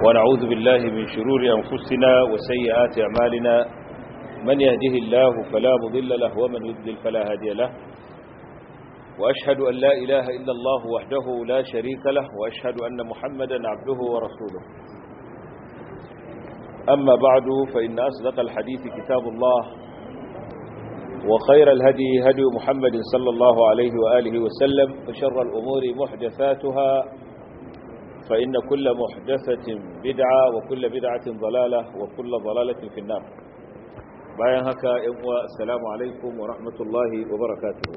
ونعوذ بالله من شرور أنفسنا وسيئات أعمالنا من يهده الله فلا مضل له ومن يضلل فلا هادي له وأشهد أن لا إله إلا الله وحده لا شريك له وأشهد أن محمدا عبده ورسوله أما بعد فإن أصدق الحديث كتاب الله وخير الهدي هدي محمد صلى الله عليه وآله وسلم وشر الأمور محدثاتها فإن كل محدثة بدعة وكل بدعة ضلالة وكل ضلالة في النار bayan haka yan uwa assalamu alaikum wa rahmatullahi wa barakatuhu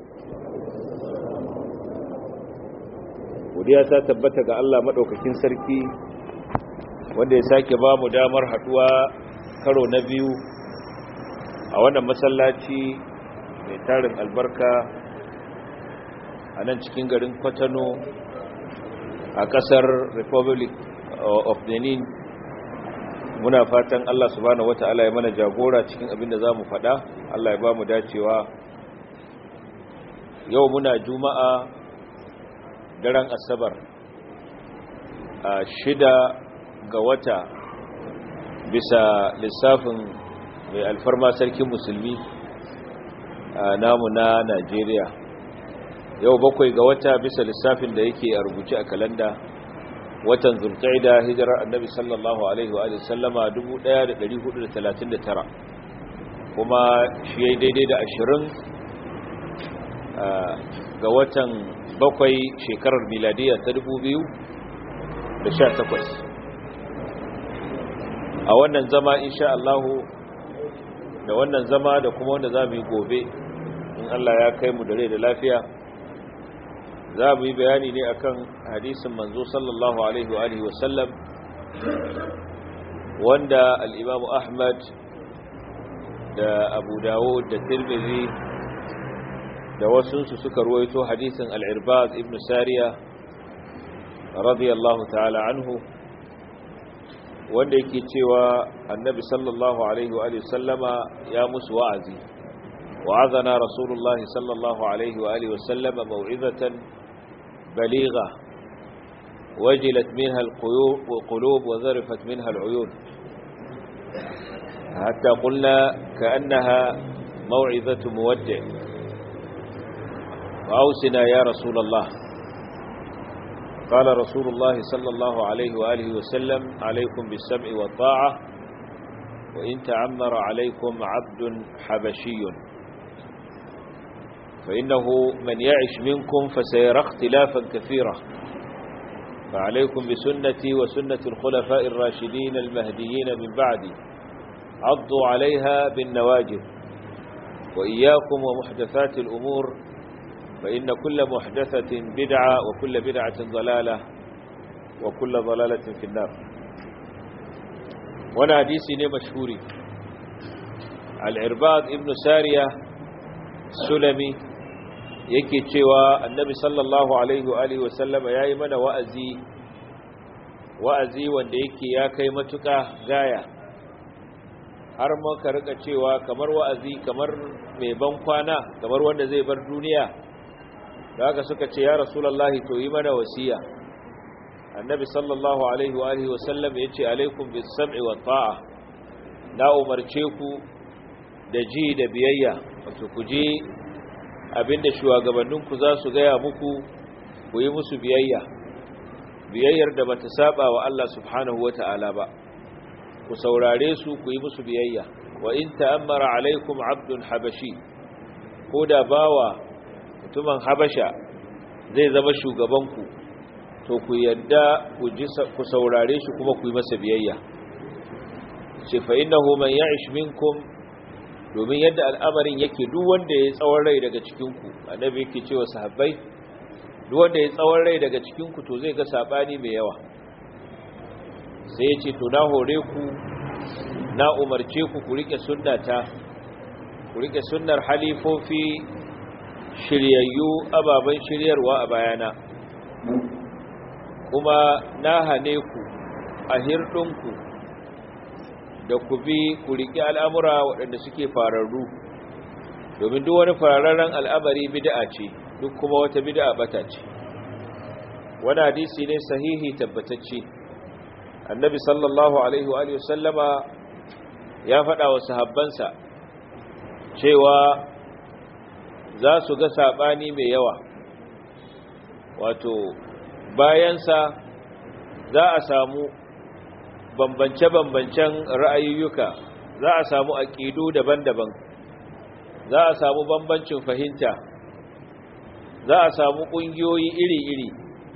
godiya ta tabbata ga Allah madaukakin sarki wanda ya sake ba mu damar haduwa karo na biyu a wannan masallaci mai tarin albarka a nan cikin garin Kwatano a kasar Republic of Benin muna fatan Allah subhanahu wata'ala ya mana jagora cikin abin da zamu faɗa Allah ya ba mu dacewa yau muna juma'a daren asabar a shida ga wata bisa lissafin mai alfarma sarkin musulmi a namu na Najeriya yau bakwai ga wata bisa lissafin da yake a rubuce a kalanda watan zulqa'ida hijirar annabi sallallahu alaihi wa sallama 1439 kuma shi yayi daidai da 20 ga watan bakwai shekarar miladiya ta 2018 a wannan zama insha Allah da wannan zama da kuma wanda za mu yi gobe in Allah ya kai mu da rai da lafiya za mu yi bayani ne akan hadisin manzo sallallahu alaihi wa alihi wasallam wanda al-Imam Ahmad da Abu Dawud da Tirmidhi da wasu su suka ruwaito hadisin al-Irbad ibn Sariya radiyallahu ta'ala anhu wanda yake cewa annabi sallallahu alaihi wa alihi wasallama ya musu wa'azi wa'azana rasulullahi sallallahu alaihi wa alihi wasallama mau'izatan بليغة وجلت منها القلوب وذرفت منها العيون حتى قلنا كأنها موعظة مودع وأوسنا يا رسول الله قال رسول الله صلى الله عليه وآله وسلم عليكم بالسمع والطاعة وإن تعمر عليكم عبد حبشي فإنه من يعش منكم فسيرى اختلافا كثيرا فعليكم بسنتي وسنة الخلفاء الراشدين المهديين من بعدي عضوا عليها بالنواجذ وإياكم ومحدثات الأمور فإن كل محدثة بدعة وكل بدعة ضلالة وكل ضلالة في النار وانا حديثي مشهوري العرباض ابن سارية السلمي yake cewa annabi sallallahu alaihi wa alihi wasallama yayi mana wa'azi wa'azi wanda yake ya kai matuka gaya har muka rika cewa kamar wa'azi kamar mai ban kwana kamar wanda zai bar duniya da haka suka ce ya rasulullahi to yi mana wasiya annabi sallallahu alaihi wa alihi wasallam yace alaikum bis sam'i wat ta'a na umarce ku da ji da biyayya wato ku je abinda shugabanninku za su gaya muku ku yi musu biyayya biyayyar da bata saba wa Allah subhanahu wata'ala ba ku saurare su ku yi musu biyayya wa in ta'ammara alaikum abdun habashi ko da bawa mutumin habasha zai zama shugabanku to ku yadda ku ji ku saurare shi kuma ku yi masa biyayya ce fa innahu man ya'ish minkum domin yadda al'amarin yake duk wanda ya tsawon rai daga cikinku annabi yake cewa sahabbai duk wanda ya tsawon rai daga cikinku to zai ga sabani mai yawa sai ya ce to na hore ku na umarce ku ku rike sunnata ku rike sunnar halifofi shiryayyu ababen shiryarwa a bayana kuma na hane ku a hirɗinku da ku bi ku riƙe al'amura waɗanda suke fararru domin duk wani fararren al'amari bid'a ce duk kuma wata bid'a bata ce wani hadisi ne sahihi tabbatacce annabi sallallahu alaihi wa alihi sallama ya faɗa wa sahabbansa cewa za su ga saɓani mai yawa wato bayansa za a samu bambance-bambancen ra'ayoyuka za a samu aƙidu daban-daban za a samu bambancin fahimta za a samu ƙungiyoyi iri-iri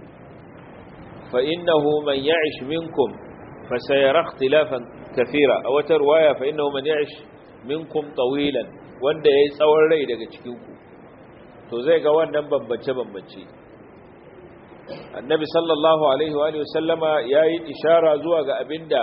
فإنه من يعش منكم فسيرى اختلافا كثيرا أو ترواية فإنه من يعش منكم طويلا wanda yayi tsawon rai daga cikin ku to zai ga wannan bambance bambance annabi sallallahu alaihi wa alihi wasallama yayi ishara zuwa ga abinda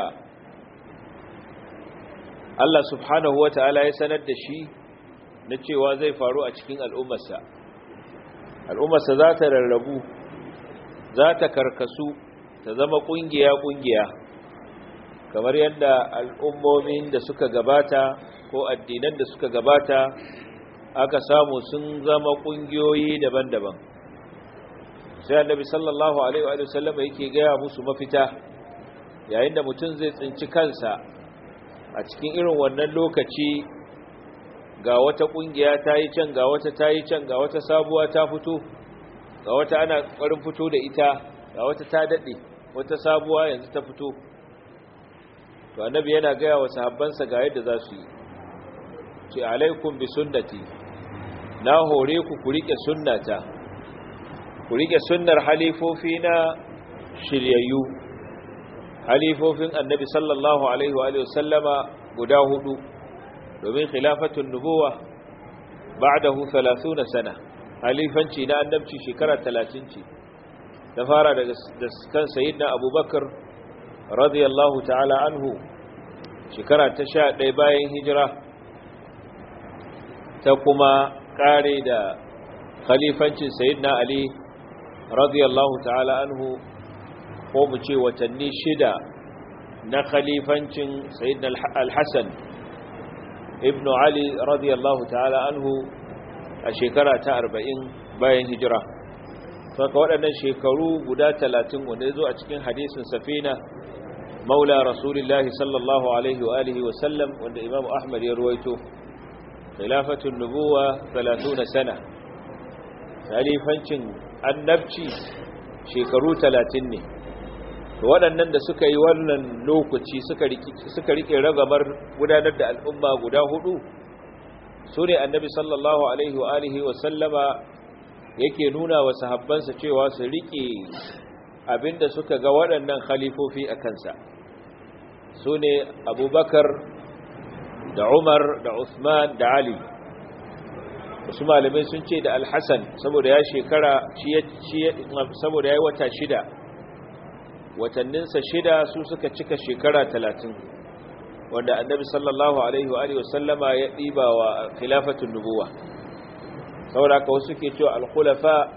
Allah subhanahu wataala ya sanar da shi na cewa zai faru a cikin al'ummarsa al'ummarsa za ta rarrabu za ta karkasu ta zama ƙungiya-ƙungiya kamar yadda al'ummomin da suka gabata ko addinan da suka gabata aka samu sun zama ƙungiyoyi daban-daban sai annabi sallallahu alaihi wa sallam yake gaya musu mafita yayin da mutum zai tsinci kansa a cikin irin wannan lokaci ga wata ƙungiya ta yi can ga wata ta yi can ga wata sabuwa ta fito ga wata ana ƙwarin fito da ita ga wata ta daɗe wata sabuwa yanzu ta fito to annabi yana gaya wa sahabbansa ga yadda za su yi ce alaikum bi sunnati na hore ku ku rike sunnata ku rike sunnar halifofi na shiryayyu halifofin annabi sallallahu alaihi wa sallama guda hudu domin khilafatun nubuwa ba'dahu 30 sana halifanci na annabci shekara 30 ce ta fara daga kan sayyidina abubakar radiyallahu ta'ala anhu shekara ta 11 bayan hijira ta kuma kare da khalifancin sayyidina ali radiyallahu ta'ala anhu ko mu ce watanni shida na khalifancin sayyidina al-hasan ibnu ali radiyallahu ta'ala anhu a shekara ta arba'in bayan hijira saka waɗannan shekaru guda talatin wanda ya zo a cikin hadisin safina maula rasulillahi sallallahu alaihi wa alihi wa sallam wanda imam ahmad ya ruwaito khilafatun nubuwa 30 sana khalifancin annabci shekaru talatin ne to waɗannan da suka yi wannan lokaci suka rike ragamar gudanar da al'umma guda hudu su ne annabi sallallahu alaihi wa alihi wa sallama yake nuna wa sahabbansa cewa su rike abinda suka ga waɗannan khalifofi a kansa su ne abubakar da umar da usman da ali wasu malamai sun ce da alhassan saboda ya shekara saboda ya yi wata shida watanninsa shida su suka cika shekara talatin wanda annabi sallallahu alaihi wa alihi wasallama ya ɗiba wa khilafatun nubuwa saboda ka wasu ke cewa alkhulafa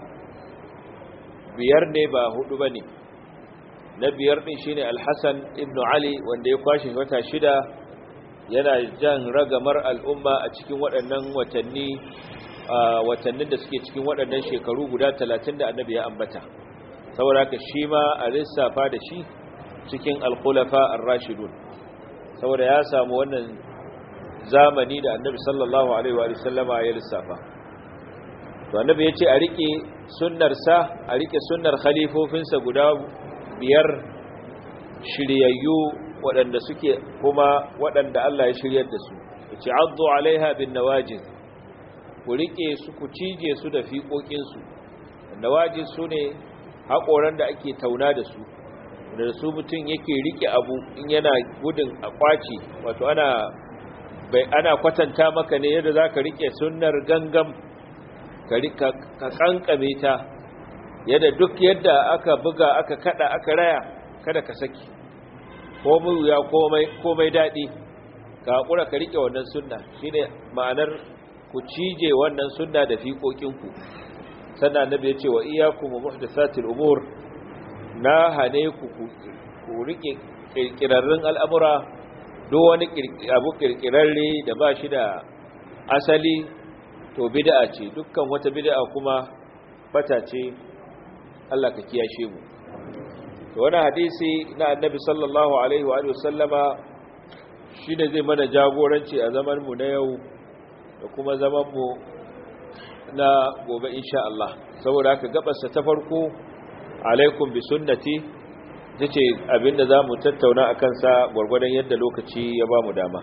biyar ne ba hudu ba ne na biyar ɗin shine alhassan ibn ali wanda ya kwashe wata shida yana jan ragamar al'umma a cikin waɗannan watanni watannin da suke cikin waɗannan shekaru guda talatin da annabi ya ambata saboda ka shi ma a lissafa da shi cikin alkhulafa ar-rashidun saboda ya samu wannan zamani da annabi sallallahu alaihi wa sallama ya lissafa to annabi ya ce a rike sunnarsa a rike sunnar khalifofinsa guda biyar shiryayyu waɗanda suke kuma waɗanda Allah ya shiryar da su ya ce addu alaiha bin nawajiz ku rike su ku cije su da fiƙoƙinsu nawajiz su ne haƙoran da ake tauna da su da su mutum yake rike abu in yana gudun a kwaci wato ana bai ana kwatanta maka ne yadda za ka rike sunnar gangam ka kankame ta yadda duk yadda aka buga aka kada aka raya kada ka saki ko ya komai daɗi ka haƙura ka rike wannan sunna shine ma'anar ku cije wannan sunna da fiƙoƙinku sannan annabi ya ce wa iyyakum muhdathatil umur na hane ku ku rike kirkirarrun al'amura duk wani abu kirkirarre da ba shi da asali to bid'a ce dukkan wata bid'a kuma bata ce Allah ka kiyashe mu wani hadisi na annabi sallallahu alaihi wa sallama shi ne zai mana jagoranci a zamanmu na yau da kuma zamanmu na gobe insha Allah saboda haka gabarsa ta farko alaikum bi sunnati ta ce abinda za mu tattauna a kansa gwargwadon yadda lokaci ya ba mu dama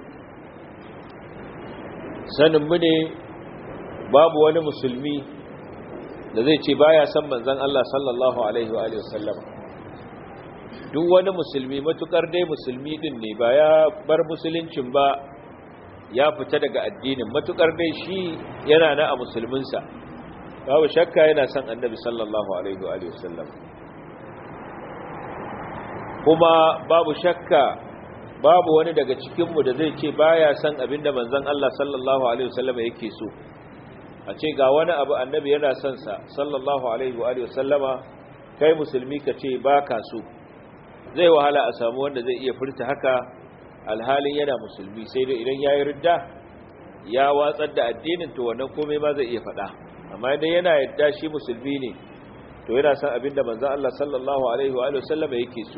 saninmu ne babu wani musulmi da zai ce baya san manzan Allah sallallahu alaihi wa sallama duk wani musulmi matukar dai musulmi din ne ba ya bar musuluncin ba ya fita daga addinin matukar dai shi yana na a musulminsa babu shakka yana son annabi sallallahu alaihi wa sallam kuma babu shakka babu wani daga cikinmu da zai ce baya son abinda manzon Allah sallallahu alaihi wa sallam yake so a ce ga wani abu annabi yana son sa sallallahu alaihi wa sallama kai musulmi ka ce baka so zai wahala a samu wanda zai iya furta haka alhalin yana musulmi sai dai idan yayi ridda ya watsar da addinin to wannan komai ma zai iya faɗa amma idan yana yadda shi musulmi ne to yana son abinda manzon Allah sallallahu alaihi wa sallam yake so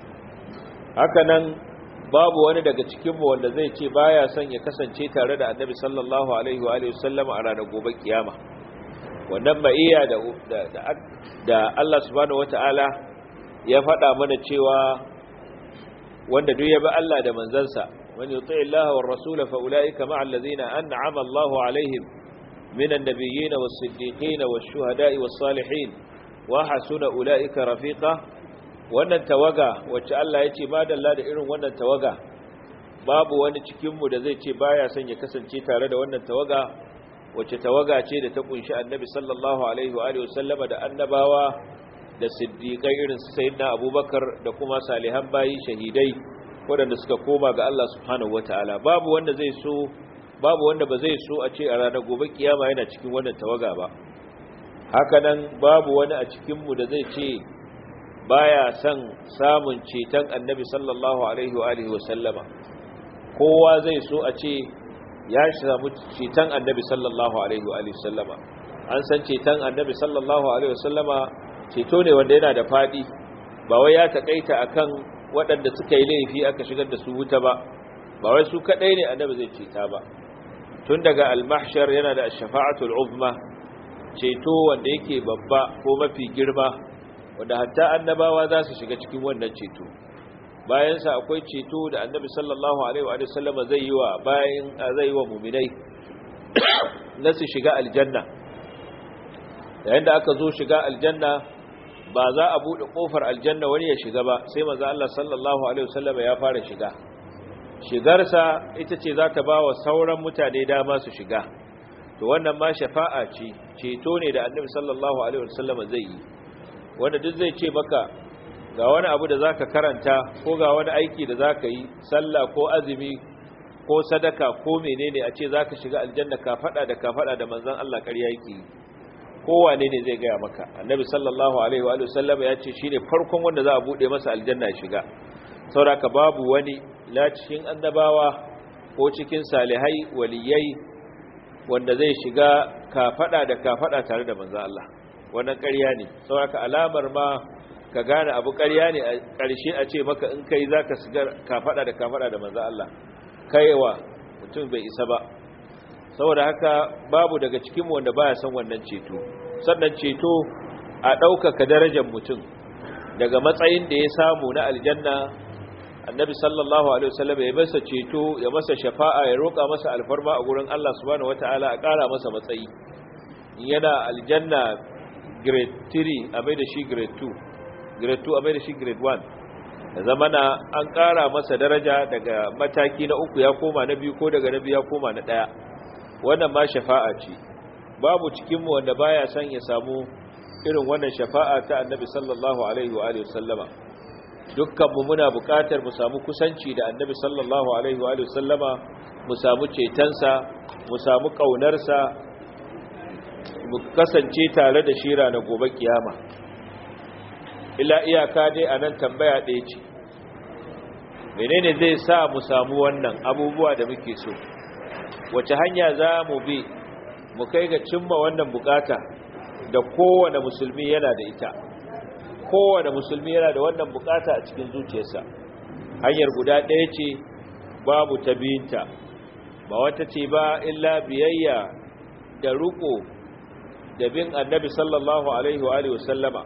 haka nan babu wani daga cikin mu wanda zai ce baya son ya kasance tare da annabi sallallahu alaihi wa sallam a ranar gobe kiyama wannan ma'iyya da da Allah subhanahu wataala ya faɗa mana cewa wanda duk ya bi Allah da manzansa man yuti Allah war rasul fa ulaika ma'al ladina an'ama Allahu alaihim minan nabiyyin was siddiqin was shuhada'i was salihin wa hasuna ulaika rafiqa wannan tawaga wacce Allah ya ce madalla da irin wannan tawaga babu wani cikin mu da zai ce baya son ya kasance tare da wannan tawaga wacce tawaga ce da ta kunshi annabi sallallahu alaihi wa alihi wasallama da annabawa da siddiƙai irin su sayyidina abubakar da kuma salihan bayi shahidai waɗanda suka koma ga Allah subhanahu wataala babu wanda zai so babu wanda ba zai so a ce a ranar gobe kiyama yana cikin wannan tawaga ba hakanan babu wani a cikin mu da zai ce baya son samun ceton annabi sallallahu alaihi wa alihi wasallama kowa zai so a ce ya samu ceton annabi sallallahu alaihi wa alihi wasallama an san ceton annabi sallallahu alaihi wasallama ceto ne wanda yana da fadi ba wai ya takaita akan waɗanda suka yi laifi aka shigar da su wuta ba ba wai su kadai ne annabi zai ceta ba tun daga al-mahshar yana da ash-shafa'atul uzma ceto wanda yake babba ko mafi girma wanda hatta annabawa za su shiga cikin wannan ceto bayan sa akwai ceto da annabi sallallahu alaihi wa sallama zai yi wa bayan zai yi wa mu'minai na su shiga aljanna yayin da aka zo shiga aljanna ba za a bude kofar aljanna wani ya shiga ba sai manzo Allah sallallahu alaihi wasallam ya fara shiga shigarsa ita ce za ta bawa sauran mutane dama su shiga to wannan ma shafa'a ce ceto ne da annabi sallallahu alaihi wasallam zai yi wanda duk zai ce maka ga wani abu da zaka karanta ko ga wani aiki da zaka yi sallah ko azumi ko sadaka ko menene a ce zaka shiga aljanna ka fada da ka fada da manzon Allah ƙarya yake yi kowane ne zai gaya maka annabi sallallahu alaihi wa sallam ya ce shine farkon wanda za a bude masa aljanna ya shiga sauraka babu wani la cikin annabawa ko cikin salihai waliyai wanda zai shiga kafada da kafada tare da manzo Allah wannan ƙarya ne sauraka alamar ma ka gane abu ƙarya ne a ƙarshe a ce maka in kai zaka shiga kafada da kafada da manzo Allah kaiwa mutum bai isa ba saboda haka babu daga cikin wanda baya son wannan ceto sannan ceto a ɗaukaka darajar mutum daga matsayin da ya samu na aljanna annabi sallallahu alaihi wasallam ya masa ceto ya masa shafa'a ya roƙa masa alfarma a gurin Allah subhanahu wataala a ƙara masa matsayi yana aljanna grade 3 a mai da shi grade 2 grade 2 a mai da shi grade 1 da zamana an ƙara masa daraja daga mataki na uku ya koma na biyu ko daga na biyu ya koma na ɗaya wannan ma shafa'a ce babu cikinmu wanda baya son ya samu irin wannan shafa'a ta annabi sallallahu alaihi wa alihi sallama dukkanmu muna buƙatar mu samu kusanci da annabi sallallahu alaihi wa alihi sallama mu samu cetonsa mu samu ƙaunarsa mu kasance tare da shira na gobe kiyama illa iyaka dai a nan tambaya ɗaya ce menene zai sa mu samu wannan abubuwa da muke so wace hanya za mu bi mu kai ga cimma wannan bukata da kowane musulmi yana da ita kowane musulmi yana da wannan bukata a cikin zuciyarsa hanyar guda ɗaya ce babu ta biyinta ba wata ce ba illa biyayya da ruko da bin annabi sallallahu alaihi wa alihi wasallama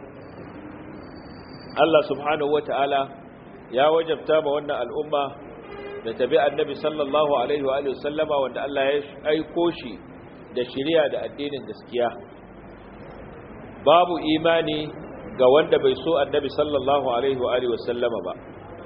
Allah subhanahu wata'ala ya wajabta ma wannan al'umma da tabi annabi sallallahu alaihi wa alihi wasallama wanda Allah ya aiko shi da shari'a da addinin gaskiya babu imani ga wanda bai so annabi sallallahu alaihi wa alihi wasallama ba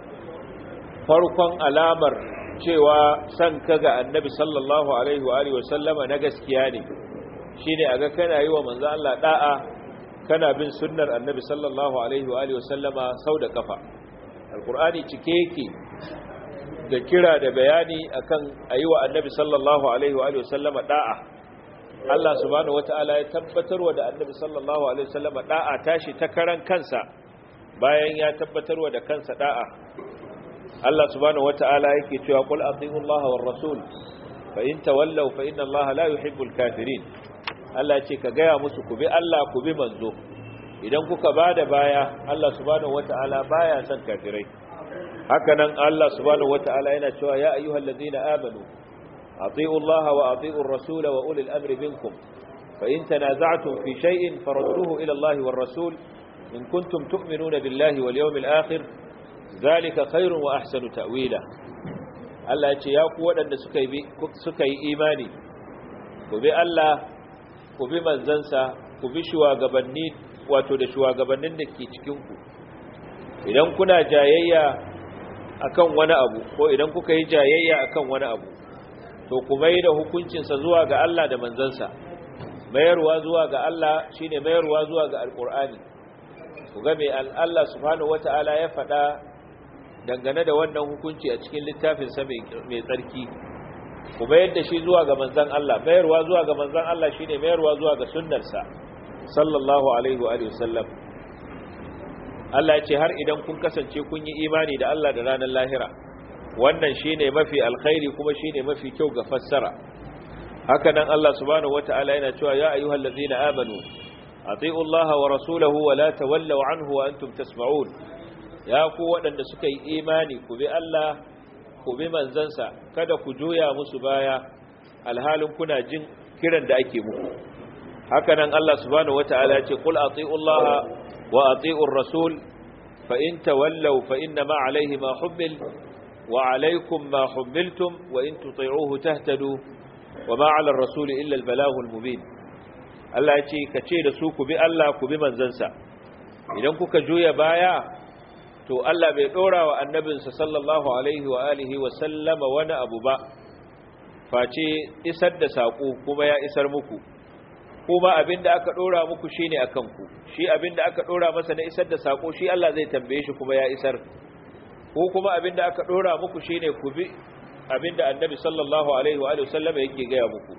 farkon alamar cewa san ka ga annabi sallallahu alaihi wa alihi wasallama na gaskiya ne shine aga kana yi wa manzo Allah da'a kana bin sunnar annabi sallallahu alaihi wa alihi wasallama sau da kafa alqur'ani cike yake da kira da bayani akan ayi wa annabi sallallahu alaihi wa alihi wasallama da'a Allah subhanahu wataala ya tabbatarwa da annabi sallallahu alaihi wasallama da'a tashi ta karan kansa bayan ya tabbatarwa da kansa da'a Allah subhanahu wata'ala yake cewa qul atiiu Allah war rasul fa in tawallaw fa inna Allah la yuhibbul kafirin Allah ce ka gaya musu ku bi Allah ku bi manzo idan kuka bada baya Allah subhanahu wata'ala baya son kafirai haka nan Allah subhanahu wata'ala yana cewa ya ayyuhallazina amanu atiiu Allah wa atiiu ar-rasul wa ulil amri minkum fa in tanaza'tum fi shay'in farudduhu ila Allah war rasul in kuntum tu'minuna billahi wal yawmil akhir zalika khairun wa ahsanu ta'wila Allah ya ce ya ku waɗanda suka yi suka yi imani ku bi Allah ku bi manzansa ku bi shugabanni wato da shugabannin da ke cikin ku idan kuna jayayya akan wani abu ko idan kuka yi jayayya akan wani abu to ku mai da hukuncinsa zuwa ga Allah da manzansa mayarwa zuwa ga Allah shine mayarwa zuwa ga alqur'ani ku ga mai Allah subhanahu wataala ya faɗa dangane da wannan hukunci a cikin littafinsa mai tsarki ku bayar da shi zuwa ga manzan Allah mayarwa zuwa ga manzan Allah shine mayarwa zuwa ga sunnarsa sallallahu alaihi wa sallam Allah ya ce har idan kun kasance kun yi imani da Allah da ranar lahira wannan shine mafi alkhairi kuma shine mafi kyau ga fassara haka nan Allah subhanahu wataala yana cewa ya ayyuhallazina amanu atiiu Allah wa rasulahu wa la tawallaw anhu wa antum tasma'un ya ku waɗanda suka yi imani ku bi Allah ku bi manzansa kada ku juya musu baya alhalin kuna jin kiran da ake muku haka nan Allah subhanahu wata'ala ya ce qul ati'u Allah wa ati'u ar-rasul fa in tawallaw fa inna ma alayhi ma hummil wa alaykum ma hummiltum wa in tuti'uhu tahtadu wa ma 'ala ar-rasul illa al-balagh al-mubin Allah ya ce kace da su ku bi Allah ku bi manzansa idan kuka juya baya to Allah bai dora wa annabinsa sallallahu alaihi wa alihi wa sallama wani abu ba face isar da sako kuma ya isar muku kuma abinda aka dora muku shine akan ku shi abinda aka dora masa na isar da sako shi Allah zai tambaye shi kuma ya isar ko kuma abinda aka dora muku shine ku bi abinda annabi sallallahu alaihi wa alihi wa sallama yake gaya muku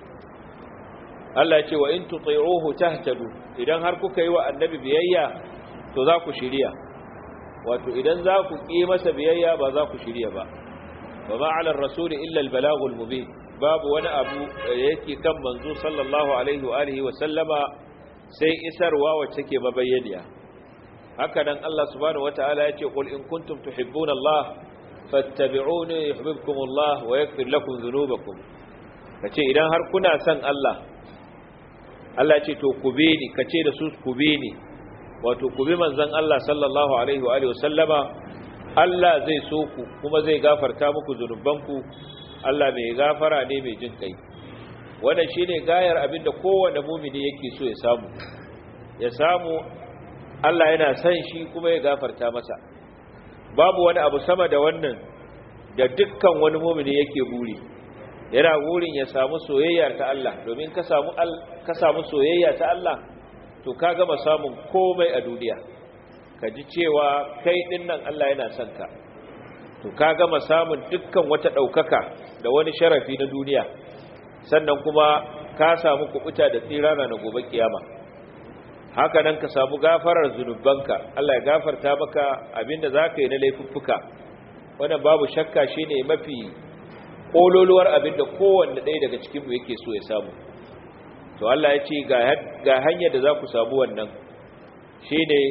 Allah ya ce wa in tuti'uhu tahtadu idan har kuka yi wa annabi biyayya to za ku shiriya wato idan za ku ƙi masa biyayya ba za ku shirya ba ba ma'alar rasuli illa albalagul mubin babu wani abu da yake kan manzo sallallahu alaihi wa alihi wa sallama sai isarwa wacce ke mabayyaniya haka nan Allah subhanahu wataala ya ce qul in kuntum tuhibbuna Allah fattabi'uni yuhibbukum Allah wa yaghfir lakum dhunubakum kace idan har kuna son Allah Allah ce to ku bi ni kace da su ku bi ni wato ku bi manzon Allah sallallahu alaihi wa alihi wasallama Allah zai so ku kuma zai gafarta muku zunubanku Allah mai gafara ne mai jin kai wannan shine gayar abinda kowanne mumini yake so ya samu ya samu Allah yana son shi kuma ya gafarta masa babu wani abu sama da wannan da dukkan wani mumini yake buri yana burin ya samu soyayya ta Allah domin ka samu ka samu soyayya ta Allah to ka gama samun komai a duniya ka ji cewa kai din nan Allah yana son ka to ka gama samun dukkan wata ɗaukaka da wani sharafi na duniya sannan kuma ka samu kubuta da tsirana na gobe kiyama haka nan ka samu gafarar zunubanka Allah ya gafarta maka abinda za ka yi na laifuffuka wannan babu shakka shine mafi ƙololuwar abinda kowanne ɗaya daga cikinmu yake so ya samu to Allah ya ce ga hanyar da za ku samu wannan shi ne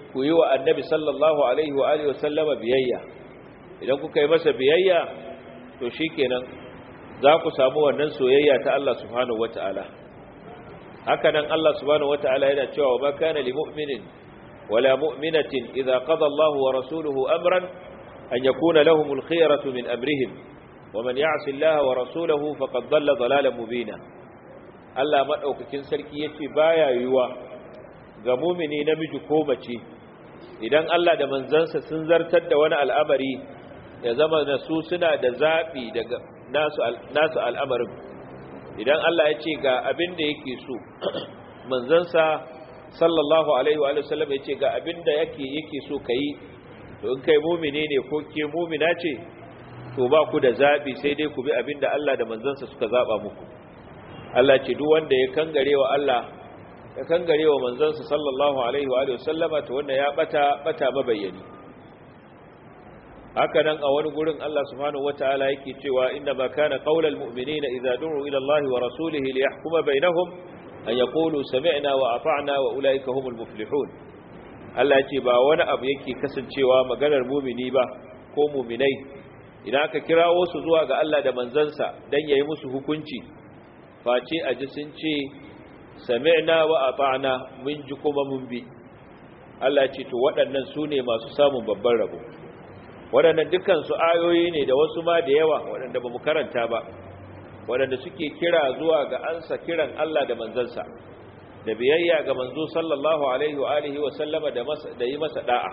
ku yi wa annabi sallallahu alaihi wa alihi wasallama biyayya idan kuka yi masa biyayya to shikenan za ku samu wannan soyayya ta Allah subhanahu wataala haka nan Allah subhanahu wataala yana cewa wa ma kana lil mu'minin wala mu'minatin idza qada Allahu wa rasuluhu amran an yakuna lahumul khiyaratu min amrihim wa man ya'si Allah wa rasulahu faqad dhalla dhalalan mubina Allah madaukakin sarki yace baya yiwa ga mu'mini namiji ko mace idan Allah da manzansa sun zartar da wani al'amari ya zama da su suna da zaɓi daga nasu al'amarin idan Allah ya ce ga abin da yake so manzansa sallallahu alaihi wa sallam ya ce ga abin da yake yake so ka yi to in kai mumine ne ko ke mumina ce to ba ku da zaɓi sai dai ku bi abin da Allah da manzansa suka zaɓa muku Allah ce duk wanda ya kangare wa Allah ya kangare wa manzansa sallallahu alaihi wa sallama to wanda ya bata bata mabayyani haka nan a wani gurin Allah subhanahu wataala yake cewa inna ma kana qaulal mu'minina idza du'u ila Allah wa rasulihi liyahkuma bainahum an yaqulu sami'na wa ata'na wa ulaika humul muflihun Allah ce ba wani abu yake kasancewa maganar mu'mini ba ko mu'minai idan aka kirawo su zuwa ga Allah da manzansa dan yayi musu hukunci face a ji sun ce sami'na wa ata'na mun ji kuma mun bi Allah ce to waɗannan su ne masu samun babban rabo waɗannan dukkan su ayoyi ne da wasu ma da yawa waɗanda ba mu karanta ba waɗanda suke kira zuwa ga ansa kiran Allah da manzansa da biyayya ga manzo sallallahu alaihi wa alihi wa sallama da masa da yi masa da'a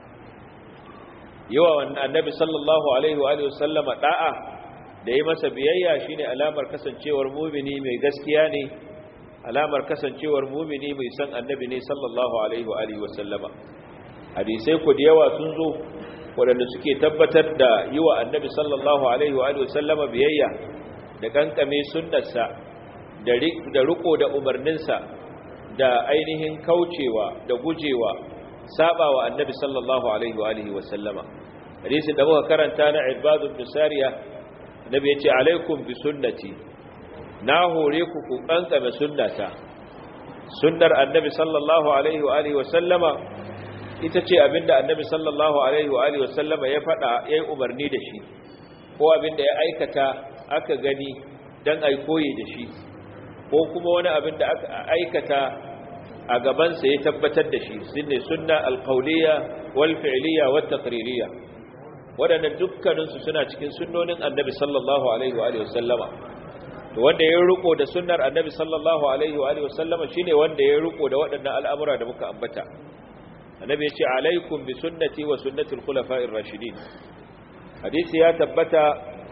yawa wannan annabi sallallahu alaihi wa alihi wa sallama da'a da yi masa biyayya shine alamar kasancewar mu'mini mai gaskiya ne alamar kasancewar mumini mai san annabi ne sallallahu alaihi wa alihi wasallama hadisai ku da yawa sun zo waɗanda suke tabbatar da yi wa annabi sallallahu alaihi wa alihi wasallama biyayya da kankame sunnarsa da riko da umarninsa da ainihin kaucewa da gujewa saba wa annabi sallallahu alaihi wa alihi wasallama hadisi da muka karanta na ibadu bin sariya annabi ya ce alaikum bi sunnati na hore ku ku kankame sunnata sunnar annabi sallallahu alaihi wa alihi wa sallama ita ce abinda annabi sallallahu alaihi wa alihi wa sallama ya fada yayi umarni da shi ko abinda ya aikata aka gani dan ai koyi da shi ko kuma wani abinda aka aikata a gaban sa ya tabbatar da shi sunne sunna alqawliya wal fi'liya wat taqririyya wadannan dukkanin su suna cikin sunnonin annabi sallallahu alaihi wa alihi wa sallama to wanda ya riko da sunnar annabi sallallahu alaihi wa alihi wasallama shine wanda ya riko da waɗannan al'amura da muka ambata annabi ya ce alaikum bi sunnati wa sunnati al-khulafa'ir rashidin hadisi ya tabbata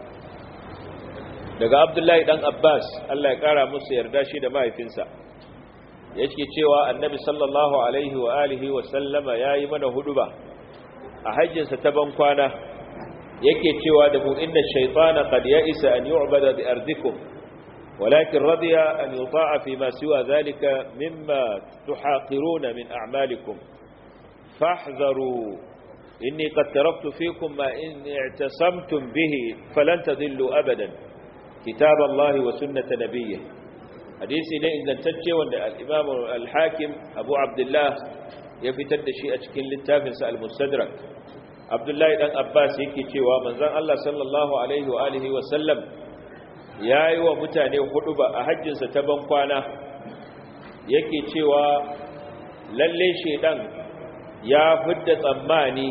daga abdullahi dan abbas Allah ya kara musu yarda shi da mahaifinsa yake cewa annabi sallallahu alaihi wa alihi wasallama yayi mana huduba a hajjinsa ta ban kwana yake cewa da mu inna shaytana qad ya'isa an yu'bada bi ardikum ولكن رضي أن يطاع فيما سوى ذلك مما تحاقرون من أعمالكم فاحذروا إني قد تركت فيكم ما إن اعتصمتم به فلن تذلوا أبدا كتاب الله وسنة نبيه حديثي لئن لن تجي وأن الإمام الحاكم أبو عبد الله يفتد شيء أشكل للتافنس المستدرك عبد الله بن أباس يكي ومن ذن الله صلى الله عليه وآله وسلم ya yi wa mutane hudu ba a hajjinsa ta ban kwana yake cewa lalle shaidan ya fidda tsammani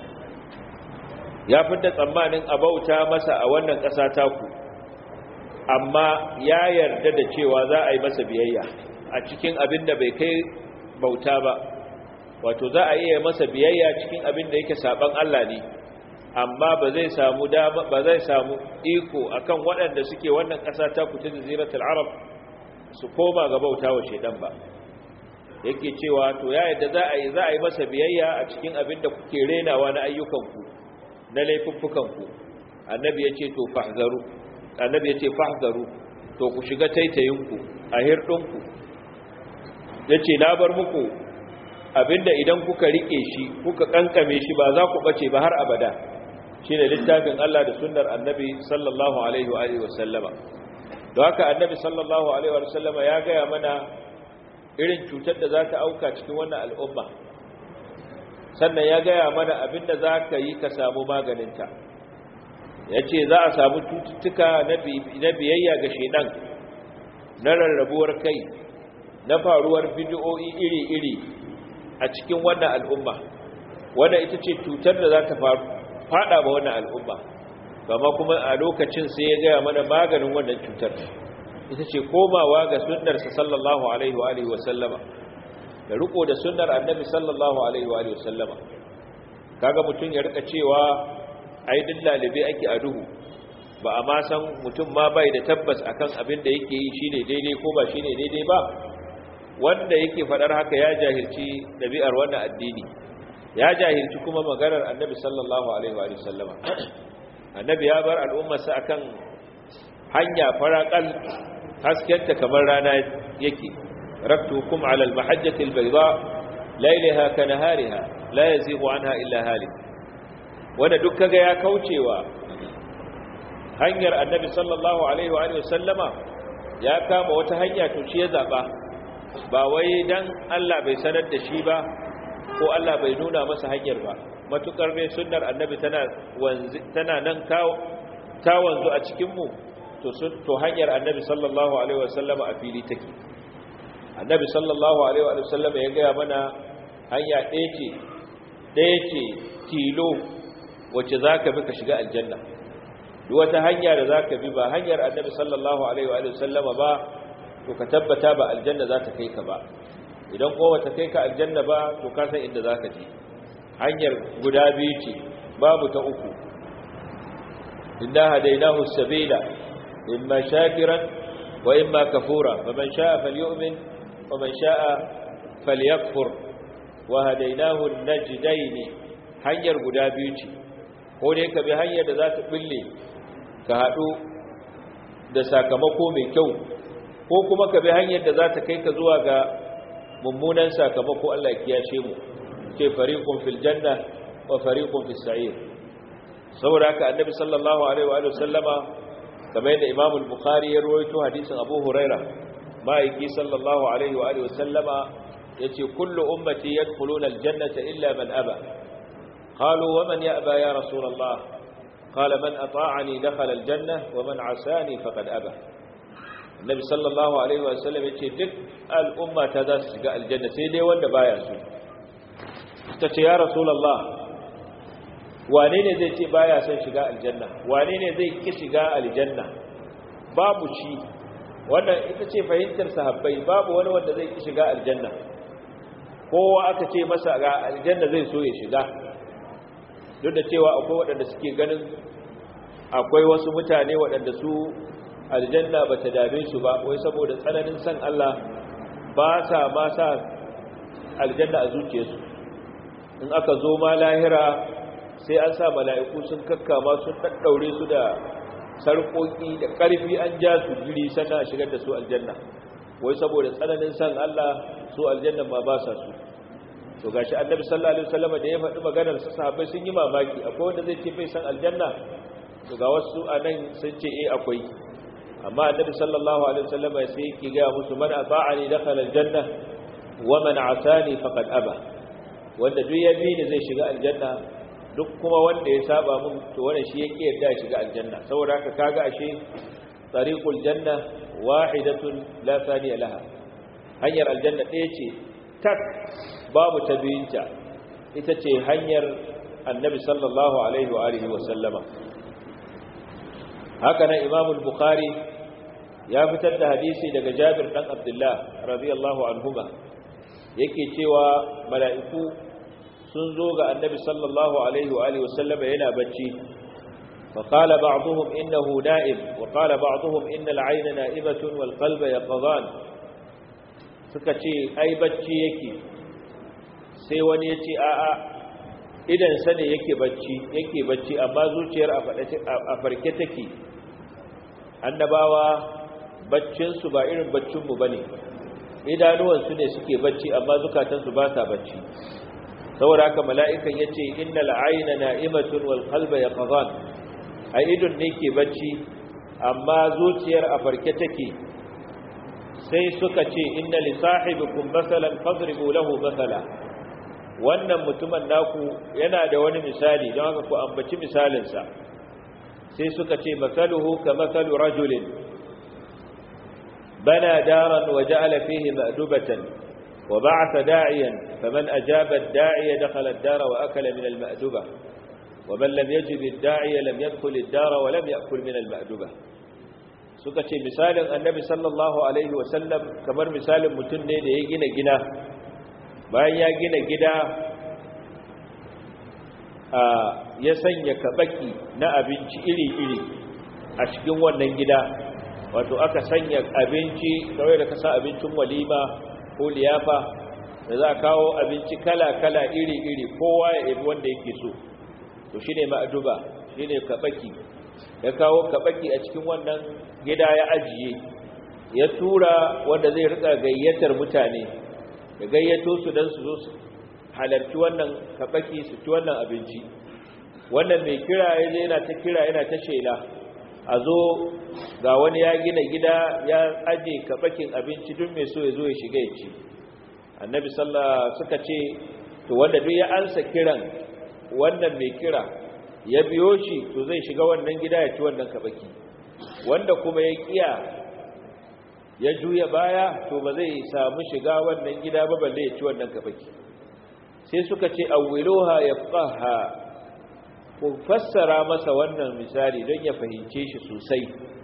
ya fidda tsammanin abauta masa a wannan ƙasa taku amma ya yarda da cewa za a yi masa biyayya a cikin abin da bai kai bauta ba wato za a iya masa biyayya cikin abin da yake saban Allah ne amma ba zai samu dama ba zai samu iko akan waɗanda suke wannan ƙasa ta kuta jaziratul arab su koma ga bauta wa shedan ba yake cewa to ya yadda za a yi za a yi masa biyayya a cikin abin da kuke renawa na ayyukanku na laifuffukanku annabi ya ce to fahzaru annabi ya ce fahzaru to ku shiga taitayinku a hirɗinku ya ce na bar muku abinda idan kuka riƙe shi kuka ƙanƙame shi ba za ku ɓace ba har abada shi ne littafin Allah da sunnar annabi sallallahu alaihi wa alihi wasallama don haka annabi sallallahu alaihi wa sallama ya gaya mana irin cutar da za ta auka cikin wannan al'umma sannan ya gaya mana abinda za ka yi ka samu maganinta ya ce za a samu cututtuka na biyayya ga shaidan na rarrabuwar kai na faruwar bidiyoyi iri-iri a cikin wannan al'umma wanda ita ce cutar da za ta fada ba wannan al'umma gama kuma a lokacin sai ya gaya mana maganin wannan cutar ita ce komawa ga sunnarsa sallallahu alaihi wa sallama da riko da sunnar annabi sallallahu alaihi wa sallama kaga mutum ya rika cewa ai din lalibe ake a duhu ba a ma san mutum ma bai da tabbas akan abin da yake yi shine daidai ko ba shine daidai ba wanda yake fadar haka ya jahilci dabi'ar wannan addini ya jahilci kuma maganar annabi sallallahu alaihi wa sallama annabi ya bar al'ummarsa akan hanya faraƙal haskenta kamar rana yake raktukum ala al-mahajjati al-bayda laylaha ka nahariha la yazighu anha illa halik wanda duk kaga ya kaucewa hanyar annabi sallallahu alaihi wa sallama ya kama wata hanya to shi ya zaba ba wai dan Allah bai sanar da shi ba ko Allah bai nuna masa hanyar ba matukar ne sunnar annabi tana wanzi tana nan ta wanzu a cikin mu to to hanyar annabi sallallahu alaihi wasallama a fili take annabi sallallahu alaihi wasallama ya gaya mana hanya ɗaya ce ɗaya ce tilo wacce zaka bi ka shiga aljanna duk wata hanya da zaka bi ba hanyar annabi sallallahu alaihi wasallama ba to ka tabbata ba aljanna za ta kai ka ba idan kowa ta kai ka aljanna ba to ka san inda zaka je hanyar guda biyu ce babu ta uku inna hadainahu sabila imma shakiran wa imma kafura faman sha'a falyu'min wa man sha'a falyakfur wa hadainahu najdayn hanyar guda biyu ce ko dai ka bi hanyar da za ta bille ka hadu da sakamako mai kyau ko kuma ka bi hanyar da za ta kai ka zuwa ga mummunan sakamako Allah ya kiyashe mu ce fariqun fil janna wa fariqun fis sa'ir saboda haka annabi sallallahu alaihi wa sallama kamar yadda imam al-bukhari ya rawaito hadisin abu huraira ma'aiki sallallahu alaihi wa sallama yace kullu ummati yadkhuluna al-jannata illa man aba qalu wa man ya'ba ya rasul allah qala man ata'ani dakhala al-janna wa man 'asani faqad aba annabi sallallahu alaihi wa sallam yace duk al'umma ta za su shiga aljanna sai dai wanda baya so ta ce ya rasulallah wane ne zai ce baya son shiga aljanna wane ne zai ki shiga aljanna babu shi wannan ita ce fahimtar sahabbai babu wani wanda zai ki shiga aljanna kowa aka ce masa ga aljanna zai so ya shiga duk da cewa akwai waɗanda suke ganin akwai wasu mutane waɗanda su aljanna ba ta dame su ba wai saboda tsananin san Allah ba sa ma sa aljanna a zuciyarsu in aka zo ma lahira sai an sa mala'iku sun kakkama sun daddaure su da sarƙoƙi da ƙarfi an ja su jiri sannan a shigar da su aljanna wai saboda tsananin san Allah su aljanna ma ba sa su to gashi annabi sallallahu alaihi wasallam da ya faɗi maganar sa sahabbai sun yi mamaki akwai wanda zai ce bai san aljanna to ga wasu anan sun ce eh akwai amma annabi sallallahu alaihi wasallam sai yake ga musu man ata'ani dakhala aljanna wa man asani faqad aba wanda duk ya bi ni zai shiga aljanna duk kuma wanda ya saba mun to wannan shi yake yarda ya shiga aljanna saboda haka kaga ashe tariqul janna wahidatun la thaniya laha hanyar aljanna ɗaya ce tak babu ta biyinta ita ce hanyar annabi sallallahu alaihi wa alihi wa sallama haka nan imamu bukhari ya fitar da hadisi daga jabir dan abdullah radiyallahu anhuma yake cewa mala'iku sun zo ga annabi sallallahu alaihi wa alihi wasallama yana bacci fa qala ba'dhum innahu na'im wa qala ba'dhum inna al-'ayna na'ibatun wal qalba yaqdhan suka ce ai bacci yake sai wani ya ce a'a idan sa ne yake bacci yake bacci amma zuciyar a farke take annabawa baccinsu ba irin baccinmu ba ne idanuwansu ne suke bacci amma zukatansu ba sa bacci saboda haka mala'ikan ya ce inna la'ayina na'imatun wal qalba ya qazan a idon ne ke bacci amma zuciyar a farke take sai suka ce inna li sahibikum masalan fadribu lahu masala wannan mutumin naku yana da wani misali don haka ku ambaci misalinsa sai suka ce masaluhu ka masalu rajulin bana daran wa ja'ala fihi ma'dubatan wa ba'atha da'iyan faman ajaba ad-da'iya dakhala ad-dara wa akala min al-ma'duba wa man lam yajib ad-da'iya lam yadkhul ad-dara wa lam ya'kul min al-ma'duba suka ce misalin annabi sallallahu alaihi wa sallam kamar misalin mutum ne da ya gina gina bayan ya gina gida ya sanya kabaki na abinci iri-iri a cikin wannan gida wato aka sanya abinci kawai da kasa abincin walima ko liyafa da za a kawo abinci kala-kala iri-iri kowa ya ibi wanda yake so to shi ne ma'aduba shi ne kabaki ya kawo kabaki a cikin wannan gida ya ajiye ya tura wanda zai rika gayyatar mutane da gayyato su don su zo su halarci wannan kabaki su ci wannan abinci wannan mai kira ya je yana ta kira yana ta shela a zo ga wani ya gina gida ya aje kabakin abinci duk mai so ya zo ya shiga ya ci annabi sallah suka ce to wanda duk ya ansa kiran wannan mai kira ya biyo shi to zai shiga wannan gida ya ci wannan kabaki wanda kuma ya kiya ya juya baya to ba zai samu shiga wannan gida ba balle ya ci wannan kabaki sai suka ce awwiluha yafqaha ku fassara masa wannan misali don ya fahimce shi sosai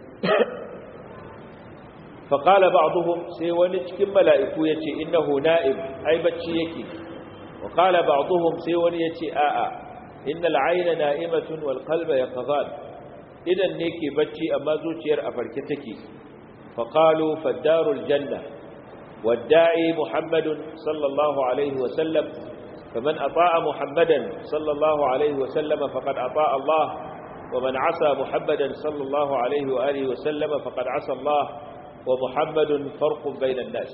faqala ba'dhum sai wani cikin mala'iku yace innahu na'im ai bacci yake wa qala ba'dhum sai wani yace a'a innal 'ayna na'imatun wal qalba yaqzan idan ne ke bacci amma zuciyar a farke take faqalu faddarul janna والداعي محمد صلى الله عليه وسلم فمن أطاع محمدا صلى الله عليه وسلم فقد أطاع الله ومن عصى محمدا صلى الله عليه وآله وسلم فقد عصى الله ومحمد فرق بين الناس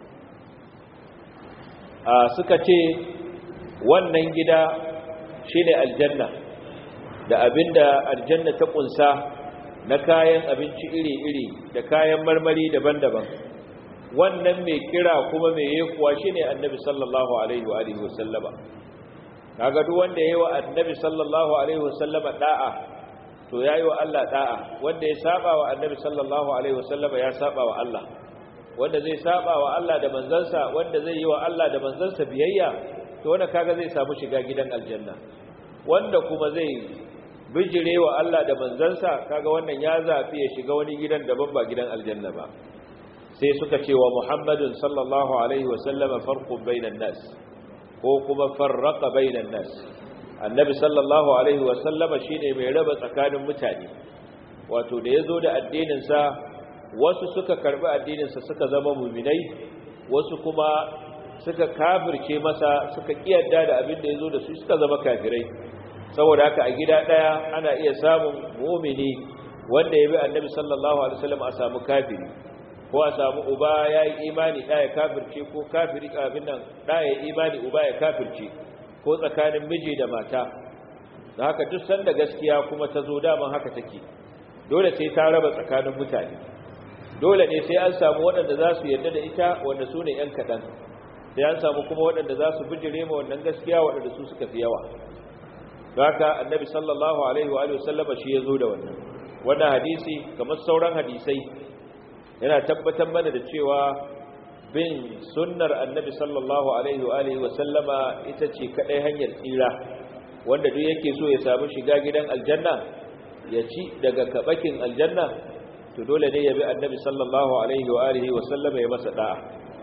سكتي wannan gida shine aljanna da abinda aljanna ta kunsa na kayan abinci iri-iri da kayan marmari daban-daban wannan mai kira kuma mai yekuwa shine annabi sallallahu alaihi wa alihi wasallama kaga duk wanda yayi wa annabi sallallahu alaihi wasallama da'a to yayi wa Allah da'a wanda ya saba wa annabi sallallahu alaihi wasallama ya saba wa Allah wanda zai saba wa Allah da manzansa wanda zai yi wa Allah da manzansa biyayya to wanda kaga zai samu shiga gidan aljanna wanda kuma zai bijire wa Allah da manzansa kaga wannan ya zafi ya shiga wani gidan daban ba gidan aljanna ba sai suka ce wa Muhammadun sallallahu alaihi wasallama farqun bainan nas ko kuma farraqa bainan nas annabi sallallahu alaihi wasallama shine mai raba tsakanin mutane wato da yazo da addinin sa wasu suka karbi addinin sa suka zama mu'minai wasu kuma suka kafirce masa suka kiyarda da abin da yazo da su suka zama kafirai saboda haka a gida daya ana iya samun mu'mini wanda ya bi annabi sallallahu alaihi wasallam a samu kafiri ko a samu uba ya yi imani ɗaya kafirce ko kafiri abin nan ɗaya imani uba ya kafirce ko tsakanin miji da mata da haka duk sanda gaskiya kuma ta zo daman haka take dole sai ta raba tsakanin mutane dole ne sai an samu waɗanda za su yarda da ita wanda su ne ‘yan kaɗan sai an samu kuma waɗanda za su bijire ma wannan gaskiya waɗanda su suka fi yawa da haka annabi sallallahu alaihi wa sallama shi ya zo da wannan wannan hadisi kamar sauran hadisai yana tabbatar mana da cewa bin sunnar annabi sallallahu alaihi wa alihi wa sallama ita ce kadai hanyar tsira wanda duk yake so ya samu shiga gidan aljanna ya ci daga kabakin aljanna to dole ne ya bi annabi sallallahu alaihi wa alihi wa sallama ya masa da'a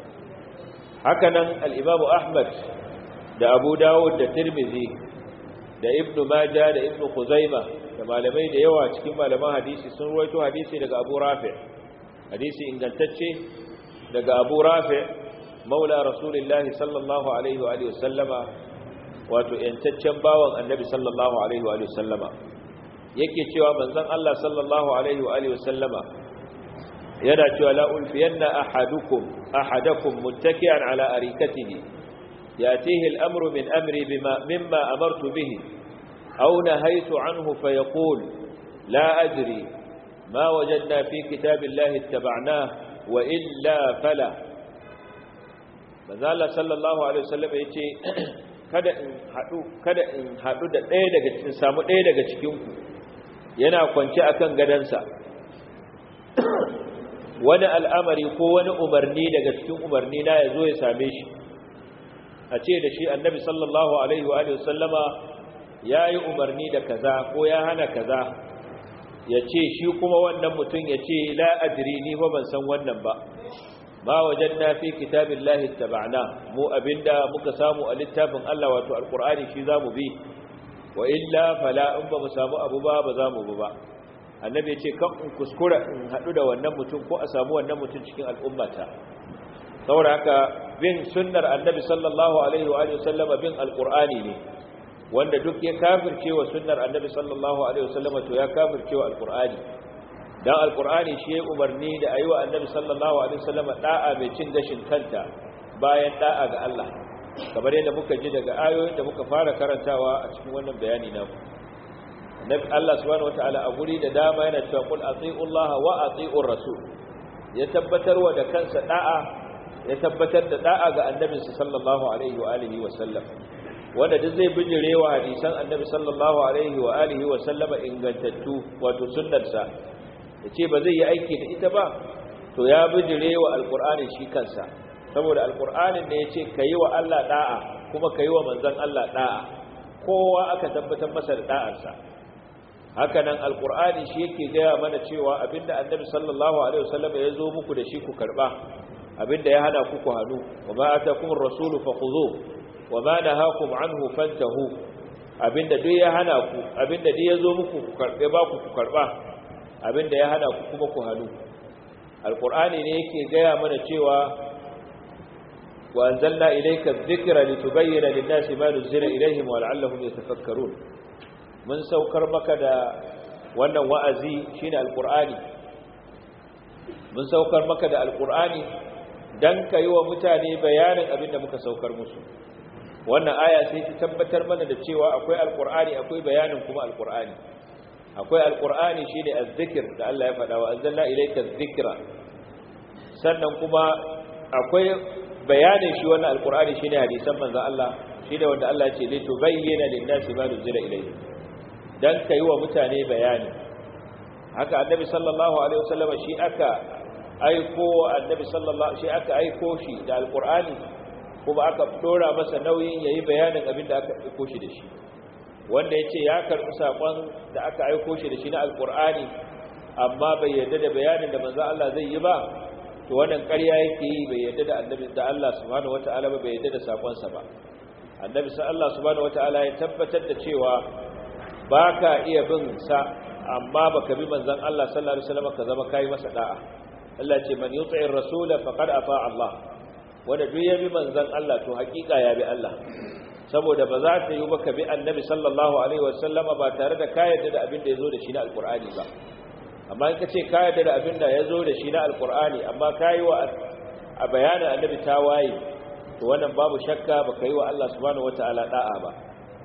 hakanan al-imam ahmad da abu dawud da tirmidhi da ibnu majah da ibnu khuzaima da malamai da yawa cikin malaman hadisi sun ruwaito hadisi daga abu rafi' hadisi ingantacce daga abu rafi maula rasulullahi sallallahu alaihi wa sallama wato yantaccen bawan annabi sallallahu alaihi wa sallama yake cewa manzon Allah sallallahu alaihi wa sallama yana cewa la ulfiyanna ahadukum ahadakum muttaki'an ala arikatihi yatihi al-amru min amri bima mimma amartu bihi aw nahaytu anhu fayaqul la adri ما وجدنا في كتاب الله اتبعناه وإلا فلا مازال صلى الله عليه وسلم yace kada in haɗu kada in haɗu da ɗaya daga cikin samu ɗaya daga cikinku yana kwance akan gadansa wani al'amari ko wani umarni daga cikin umarni na ya zo ya same shi a ce da shi annabi sallallahu alaihi wa sallama ya yi umarni da kaza ko ya hana kaza ya ce shi kuma wannan mutum ya ce la adri ni ba ban san wannan ba ma wajanna fi kitabillahi tabana mu abinda muka samu a littafin Allah wato alqur'ani shi zamu bi wa illa fala in ba mu samu abu ba ba zamu bi ba annabi ya ce kan in kuskura in hadu da wannan mutum ko a samu wannan mutum cikin al'ummata saboda haka bin sunnar annabi sallallahu alaihi wa alihi wasallama bin alqur'ani ne wanda duk ya kafirce wa sunnar annabi sallallahu alaihi wasallama to ya kafirce wa alqur'ani dan alqur'ani shi ya umarni da ayi wa annabi sallallahu alaihi wasallama da'a mai cin gashin kanta bayan da'a ga Allah kamar yadda muka ji daga ayoyin da muka fara karantawa a cikin wannan bayani namu annabi Allah subhanahu wataala a guri da dama yana cewa qul atiiullaha wa atiiur rasul ya tabbatar wa da kansa da'a ya tabbatar da da'a ga annabinsa sallallahu alaihi wa alihi wa sallam wanda duk zai bijirewa hadisan annabi sallallahu alaihi wa alihi wa sallama ingantattu wato sunnarsa yace ba zai yi aiki da ita ba to ya bijirewa alqur'ani shi kansa saboda alqur'anin ne yace kayi wa Allah da'a kuma kayi wa manzon Allah da'a kowa aka tabbatar masa da da'arsa haka nan alqur'ani shi yake gaya mana cewa abinda annabi sallallahu alaihi wa sallama ya zo muku da shi ku karba abinda ya hana ku ku hanu wa ma atakumur rasulu fakhuzuhu wa ma nahakum anhu fantahu abinda duk ya hana ku abinda duk yazo muku ku karbe ba ku ku karba abinda ya hana ku kuma ku hanu alqur'ani ne yake gaya mana cewa wa anzalna ilayka adh-dhikra litubayyana lin-nasi ma nuzila ilayhim wa la'allahum yatafakkarun mun saukar maka da wannan wa'azi shine alqur'ani mun saukar maka da alqur'ani dan kai wa mutane bayanin abinda muka saukar musu wannan aya sai ta tabbatar mana da cewa akwai alqur'ani akwai bayanin kuma alqur'ani akwai alqur'ani shine azzikr da Allah ya faɗa wa anzalna ilayka adh-dhikra sannan kuma akwai bayanin shi wannan alqur'ani shine hadisan manzo Allah shine wanda Allah ya ce li tubayyana lin-nasi ma nuzila ilayhi dan kai wa mutane bayani haka annabi sallallahu alaihi wasallam shi aka aiko annabi sallallahu shi aka aiko shi da alqur'ani kuma aka dora masa nauyin yayi bayanin abin da aka aiko shi da shi wanda yace ya karbi sakon da aka aiko shi da shi na alqur'ani amma bai yarda da bayanin da manzo Allah zai yi ba to wannan ƙarya yake yi bai yarda da annabi da Allah subhanahu wataala ba bai yarda da sakon sa ba annabi sallallahu subhanahu wataala ya tabbatar da cewa baka iya bin sa amma baka bi manzon Allah sallallahu alaihi wasallam ka zama kai masa da'a Allah ce man yuti'ir rasula faqad ata Allah wanda duk ya bi manzon Allah to hakika ya bi Allah saboda ba za ta yi baka bi annabi sallallahu alaihi wasallama ba tare da ka yarda da abin da yazo da shi na alqur'ani ba amma in kace ka yarda da abin da yazo da shi na alqur'ani amma kai wa a bayanin annabi tawaye to wannan babu shakka baka yi wa Allah subhanahu wataala da'a ba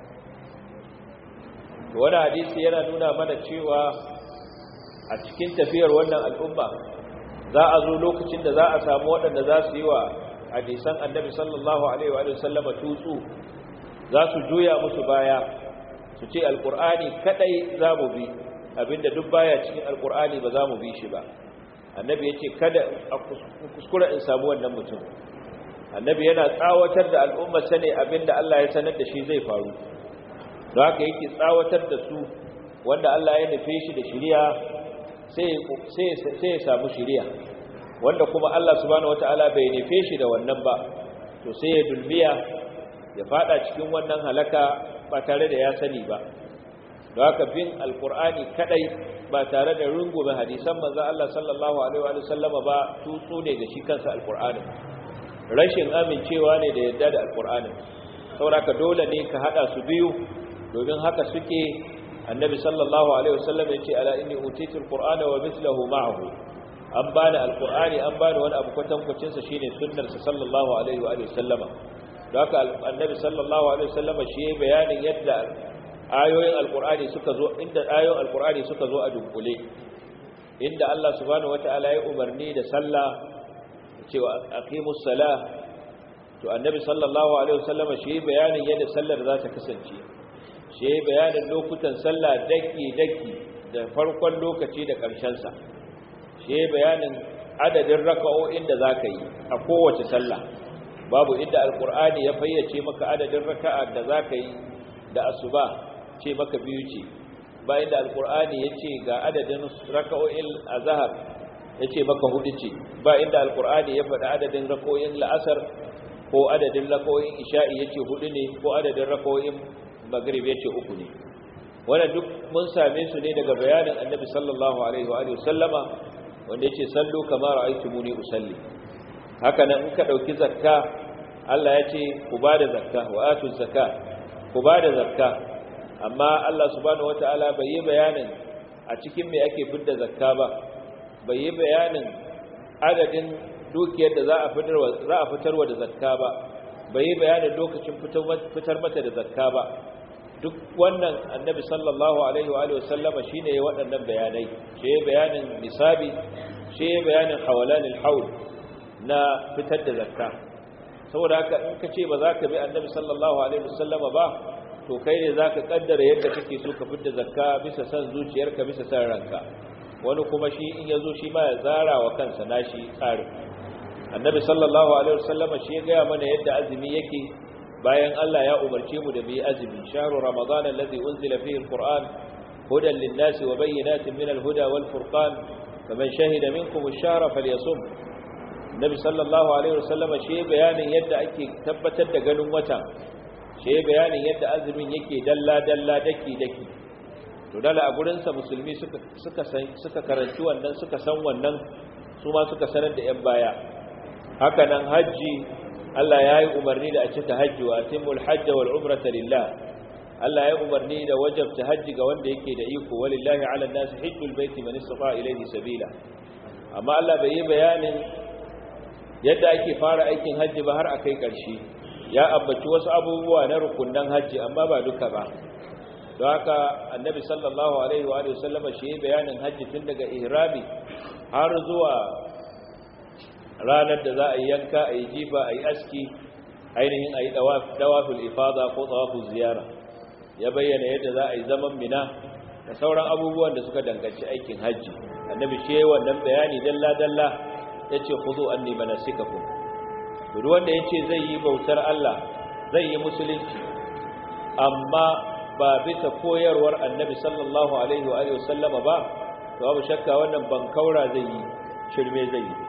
to wannan hadisi yana nuna mana cewa a cikin tafiyar wannan al'umma za a zo lokacin da za a samu waɗanda za su yi wa hadisan annabi sallallahu alaihi wa sallama tutsu za su juya musu baya su ce alkur'ani kadai za mu bi abinda duk baya cikin alkur'ani ba za mu bi shi ba annabi ya ce kada a kuskura in samu wannan mutum annabi yana tsawatar da al'ummar sane abinda Allah ya sanar da shi zai faru don haka yake tsawatar da su wanda Allah ya nufe shi da shiriya sai ya samu shiriya wanda kuma Allah subhanahu wataala bai nufe shi da wannan ba to sai ya dulmiya ya fada cikin wannan halaka ba tare da ya sani ba don haka bin alkur'ani kadai ba tare da rungume hadisan manzon Allah sallallahu alaihi wa sallama ba tutsu ne ga shi kansa alkur'ani rashin amincewa ne da yadda da alkur'ani saboda dole ne ka hada su biyu domin haka suke annabi sallallahu alaihi wasallam ya ce ala inni utitu alqur'ana wa mithluhu ma'ahu an bani alqur'ani an bani wani abu kwatankwacin sa shine sunnar sa sallallahu alaihi wa sallama don haka annabi sallallahu alaihi wasallama shi ya bayanin yadda ayoyin alqur'ani suka zo inda ayoyin alqur'ani suka zo a dunkule inda Allah subhanahu wataala ya umarni da sallah cewa aqimus salah to annabi sallallahu alaihi wasallama shi bayanin yadda sallar za ta kasance shi bayanin lokutan sallah daki daki da farkon lokaci da ƙarshen sa shi bayanin adadin raka'o'in da zaka yi a kowace sallah babu inda alqur'ani ya fayyace maka adadin raka'a da zaka yi da asuba ce maka biyu ce ba inda alqur'ani yace ga adadin raka'o'in azhar yace maka hudu ce ba inda alqur'ani ya faɗi adadin raka'o'in la'asar ko adadin raka'o'in isha'i yace hudu ne ko adadin raka'o'in maghrib yace uku ne wannan duk mun same su ne daga bayanin annabi sallallahu alaihi wa alihi wasallama wanda yace sallu kama ra'aytumuni usalli haka nan in ka dauki zakka Allah yace ku bada zakka wa atu zakka ku bada zakka amma Allah subhanahu wataala bai yi bayanin a cikin me ake fidda zakka ba bai yi bayanin adadin dukiyar da za a fitarwa za a fitarwa da zakka ba bai yi bayanin lokacin fitar mata da zakka ba duk wannan annabi sallallahu alaihi wa alihi wasallama shine ya waɗannan bayanai shi bayanin nisabi shi bayanin hawalanil haul na fitar da zakka saboda haka in ka ce ba za ka bi annabi sallallahu alaihi wasallama ba to kai ne za ka kaddara yadda kake so ka fitar zakka bisa san zuciyarka bisa san ranka wani kuma shi in ya zo shi ma ya zara wa kansa nashi tsarin annabi sallallahu alaihi wasallama shi ya gaya mana yadda azumi yake bayan Allah ya umarce mu da mu yi azumi shahru ramadan alladhi unzila fihi alquran hudan lin-nasi wa bayyinatin min al-huda wal-furqan faman shahida minkum ash-shahra falyasum nabi sallallahu alaihi wasallama shi bayanin yadda ake tabbatar da ganin wata shi bayanin yadda azumin yake dalla dalla daki daki to dala a gurin sa musulmi suka suka suka karanci wannan suka san wannan su ma suka sanar da yan baya haka nan haji Allah ya yi umarni da a cika hajji wa atimul hajj wal umrata lillah Allah ya yi umarni da wajabta hajji ga wanda yake da iko walillahi ala nas hajjul baiti man istata ilayhi sabila amma Allah bai yi bayanin yadda ake fara aikin hajji ba har akai karshe ya ambaci wasu abubuwa na rukunnan hajji amma ba duka ba don haka annabi sallallahu alaihi wa alihi wasallama shi bayanin hajji tun daga ihrami har zuwa ranar da za a yi yanka a yi jifa a yi aski ainihin a yi dawaful ifada ko tsawaful ziyara ya bayyana yadda za a yi zaman mina da sauran abubuwan da suka danganci aikin hajji annabi shi yayi wannan bayani dalla-dalla ya ce ku zo an nima nasikaku duk wanda ya ce zai yi bautar Allah zai yi musulunci amma ba bisa koyarwar annabi sallallahu alaihi wa sallama ba to babu shakka wannan bankaura zai yi shirme zai yi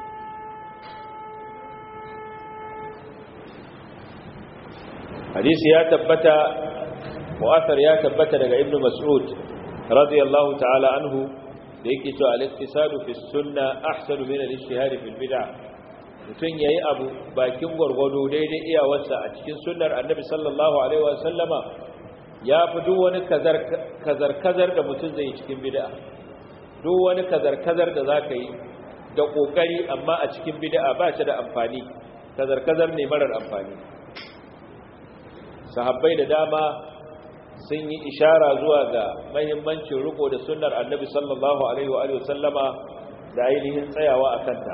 hadisi ya tabbata mu'athar ya tabbata daga ibnu mas'ud radiyallahu ta'ala anhu da yake cewa al-iktisadu fi sunna ahsanu min al-ijtihad fi al-bid'ah mutun yayi abu bakin gurgudu daidai iyawarsa a cikin sunnar annabi sallallahu alaihi wa sallama ya fi duk wani kazar kazar kazar da mutun zai yi cikin bid'a duk wani kazar kazar da zaka yi da kokari amma a cikin bid'a ba shi da amfani kazar kazar ne marar amfani sahabbai da dama sun yi ishara zuwa ga mahimmancin riko da sunnar annabi sallallahu alaihi wa alihi sallama da ainihin tsayawa a kanta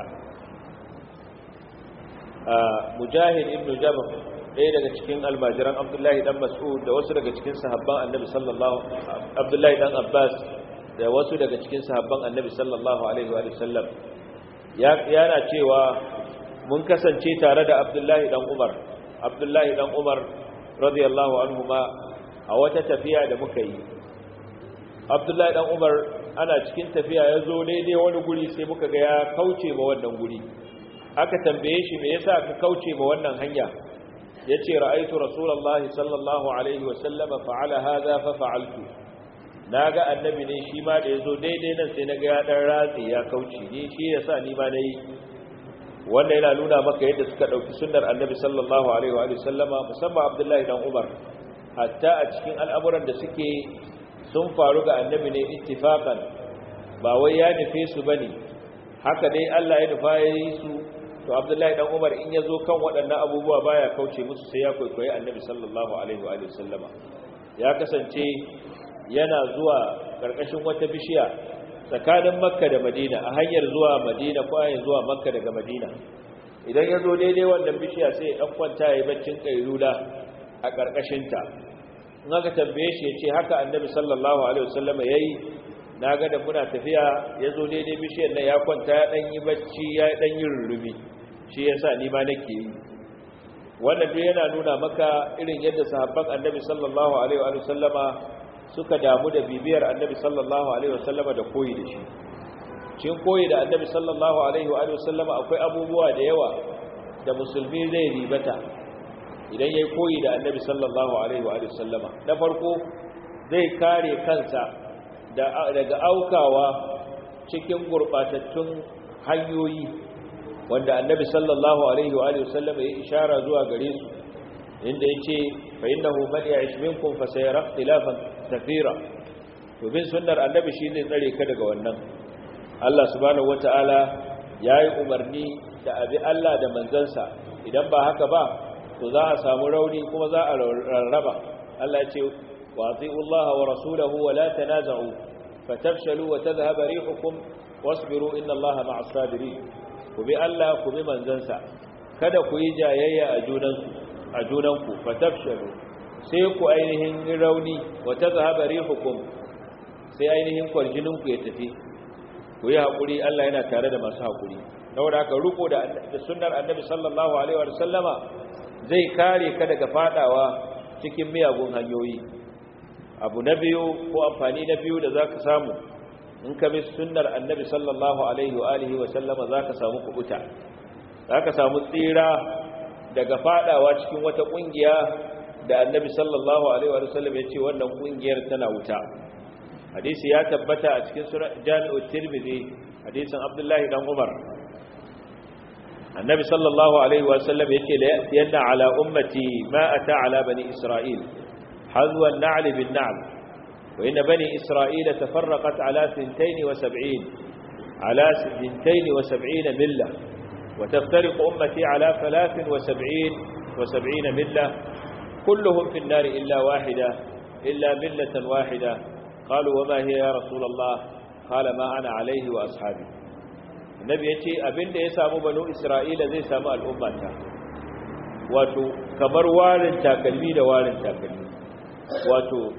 mujahid ibn jabr ɗaya daga cikin almajiran abdullahi dan mas'ud da wasu daga cikin sahabban annabi sallallahu abdullahi dan abbas da wasu daga cikin sahabban annabi sallallahu alaihi wa sallam yana cewa mun kasance tare da abdullahi dan umar abdullahi dan umar radiyallahu anhuma a wata tafiya da muka yi abdullahi dan umar ana cikin tafiya ya zo daidai wani guri sai muka ga ya kauce ma wannan guri aka tambaye shi me yasa ka kauce ma wannan hanya yace ra'aytu rasulullahi sallallahu alaihi wa sallama fa'ala hadha fa fa'altu naga annabi ne shi ma da yazo daidai nan sai naga ya dan ratsi ya kauce ni shi yasa ni ma nayi wanda yana nuna maka yadda suka dauki sunnar annabi sallallahu alaihi wa sallama musamman abdullahi dan umar hatta a cikin al'amuran da suke sun faru ga annabi ne ittifaqan ba wai ya nufe su bane haka dai Allah ya nufa yayi su to abdullahi dan umar in yazo kan waɗannan abubuwa baya kauce musu sai ya kwaikwayi annabi sallallahu alaihi wa sallama ya kasance yana zuwa karkashin wata bishiya tsakanin makka da madina a hanyar zuwa madina ko hanyar zuwa makka daga madina idan ya zo daidai wannan bishiya sai ya ɗan kwanta ya yi baccin ƙailula a ƙarƙashinta in aka tambaye shi ya ce haka annabi sallallahu alaihi wasallama ya yi na ga da muna tafiya ya zo daidai bishiyar nan ya kwanta ya ɗan yi bacci ya ɗan yi rurrumi shi ya sa ni ma nake yi wannan duk yana nuna maka irin yadda sahabban annabi sallallahu alaihi wa sallama suka damu da bibiyar annabi sallallahu alaihi wa sallama da koyi da shi cikin koyi da annabi sallallahu alaihi wa sallama akwai abubuwa da yawa da musulmi zai ribata idan yayi koyi da annabi sallallahu alaihi wa sallama na farko zai kare kansa daga aukawa cikin gurbatattun hanyoyi wanda annabi sallallahu alaihi wa sallam ya ishara zuwa gare su inda yace fa innahu man ya'ish minkum fa sayara ikhtilafan kathira to bin sunnar annabi shine tsare ka daga wannan Allah subhanahu wataala yayi umarni da abi Allah da manzansa idan ba haka ba to za a samu rauni kuma za a rarraba Allah ya ce wa ati'u Allah wa rasulahu wa la tanaza'u fatafshalu wa tadhhaba rihukum wasbiru inna Allah ma'as sabirin ku bi Allah ku bi manzansa kada ku yi jayayya a junansu a junanku fatafshalu sai ku ainihin rauni wa tazhaba rihukum sai ainihin kwarjinin ku ya tafi ku yi hakuri Allah yana tare da masu hakuri saboda haka ruko da sunnar annabi sallallahu alaihi wa sallama zai kare ka daga fadawa cikin miyagun hanyoyi abu na biyu ko amfani na biyu da zaka samu in ka bi sunnar annabi sallallahu alaihi wa alihi wa sallama zaka samu kubuta zaka samu tsira daga fadawa cikin wata kungiya da annabi sallallahu alaihi wa sallam yace wannan kungiyar tana wuta hadisi ya tabbata a cikin sunan jami'u tirmidhi hadisin abdullahi dan umar annabi sallallahu alaihi wa sallam yace la yanna ala ummati ma ata ala bani isra'il hazwa an-na'l bin-na'l وإن بني إسرائيل تفرقت على ثنتين وسبعين على ثنتين وسبعين ملة وتفترق أمتي على ثلاث وسبعين وسبعين ملة كلهم في النار إلا واحدة إلا ملة واحدة قالوا وما هي يا رسول الله قال ما أنا عليه وأصحابي النبي يتي أبن دي سامو بنو إسرائيل زي سامو الأمة واتو كمر والن تاكلمي دا والن تاكلمي واتو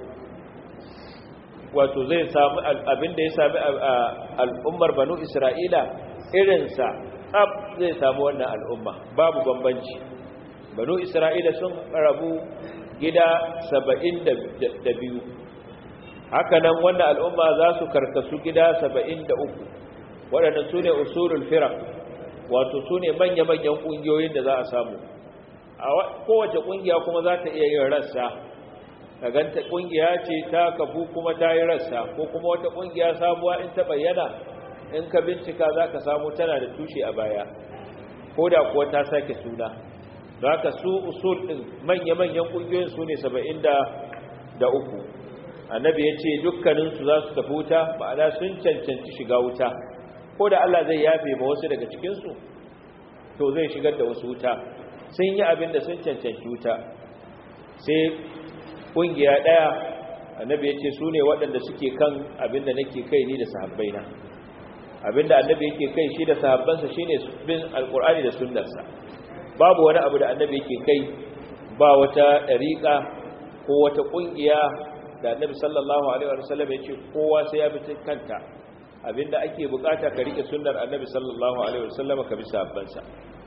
wato zai samu abin da ya sami al'ummar banu isra'ila irinsa tsab zai samu wannan al'umma babu bambanci banu isra'ila sun rabu gida saba'in da biyu hakanan wannan al'umma za su karkasu gida saba'in da uku waɗannan su ne usulul firak wato su ne manya-manyan ƙungiyoyin da za a samu a kowace ƙungiya kuma za ta iya yin rassa ka ganta kungiya ce ta kafu kuma ta yi rassa ko kuma wata kungiya sabuwa in ta bayyana in ka bincika za ka samu tana da tushe a baya ko da kuwa ta sake suna za ka su usul ɗin manya-manyan ƙungiyoyin su ne saba'in da uku annabi ya ce dukkaninsu za su tafi wuta ma'ana sun cancanci shiga wuta ko da Allah zai yafe ma wasu daga cikinsu to zai shigar da wasu wuta sun yi abin da sun cancanci wuta sai ƙungiya ɗaya annabi ya ce su ne waɗanda suke kan abinda nake kai ni da sahabbaina abinda annabi yake kai shi da sahabbansa shi ne bin alƙur'ani da sunnarsa babu wani abu da annabi yake kai ba wata ɗariƙa ko wata ƙungiya da annabi sallallahu alaihi wa sallam ya ce kowa sai ya bi kanta abinda ake bukata ka rike sunnar annabi sallallahu alaihi wa sallam ka bi sahabbansa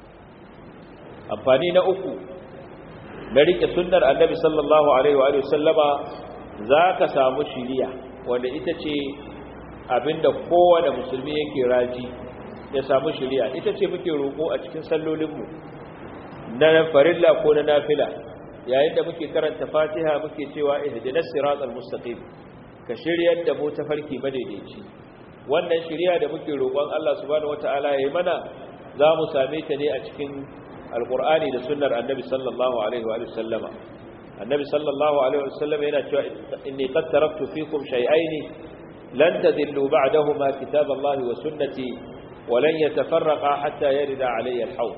amfani na uku na rike sunnar annabi sallallahu alaihi wa sallama za ka samu shiriya wanda ita ce abinda kowane musulmi yake raji ya samu shiriya ita ce muke roƙo a cikin sallolinmu na farilla ko na nafila yayin da muke karanta fatiha muke cewa ihdinas siratal mustaqim ka shiryar da mu tafarki madaidaici wannan shiriya da muke roƙon Allah subhanahu wataala yayi mana za mu same ta ne a cikin alqur'ani da sunnar annabi sallallahu alaihi wa sallama annabi sallallahu alaihi wa sallama yana cewa inni qad taraktu fikum shay'ain lan tadillu ba'dahuma kitaballahi wa sunnati wa lan yatafarraqa hatta yarida alayya al-hawd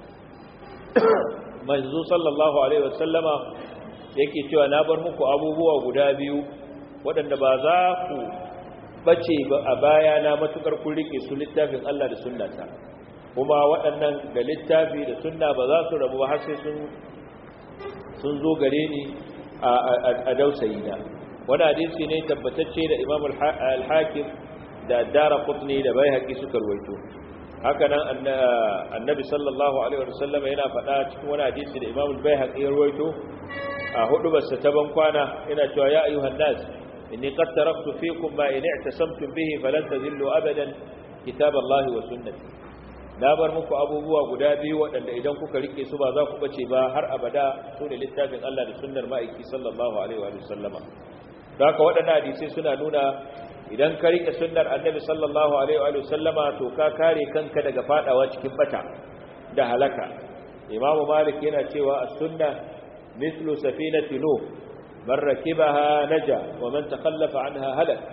manzo sallallahu alaihi wa sallama yake cewa na bar muku abubuwa guda biyu waɗanda ba za ku bace ba a baya na matukar kun rike su littafin Allah da sunnata kuma waɗannan da littafi da sunna ba za su rabu ba har sai sun sun zo gare ni a dausayi na wani hadisi ne tabbatacce da imam al-hakim da dara qutni da baihaqi suka rawaito haka nan annabi sallallahu alaihi wasallam yana faɗa cikin wani hadisi da imam al-baihaqi ya rawaito a hudubarsa ta ban kwana yana cewa ya ayyuhan nas inni qad taraktu fikum ma in i'tasamtum bihi falan tadhillu abadan kitaballahi wa sunnati na bar muku abubuwa guda biyu waɗanda idan kuka rike su ba za ku bace ba har abada su ne littafin Allah da sunnar ma'aiki sallallahu alaihi wa sallama da haka waɗannan hadisai suna nuna idan ka rike sunnar annabi sallallahu alaihi wa sallama to ka kare kanka daga fadawa cikin bata da halaka imam malik yana cewa as-sunna mithlu safinati nuh man rakibaha naja wa man takhallafa anha halak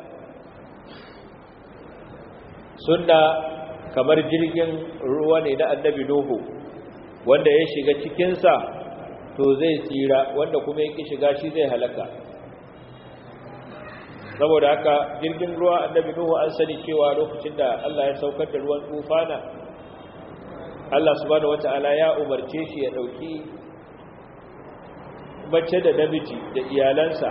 sunna kamar jirgin ruwa ne na annabi Nuhu wanda ya shiga cikinsa to zai tsira wanda kuma yake shiga shi zai halaka saboda haka jirgin ruwa annabi Nuhu an sani cewa lokacin da Allah ya saukar da ruwan tufana Allah subhanahu wata'ala ya umarce shi ya dauki mace da namiji da iyalansa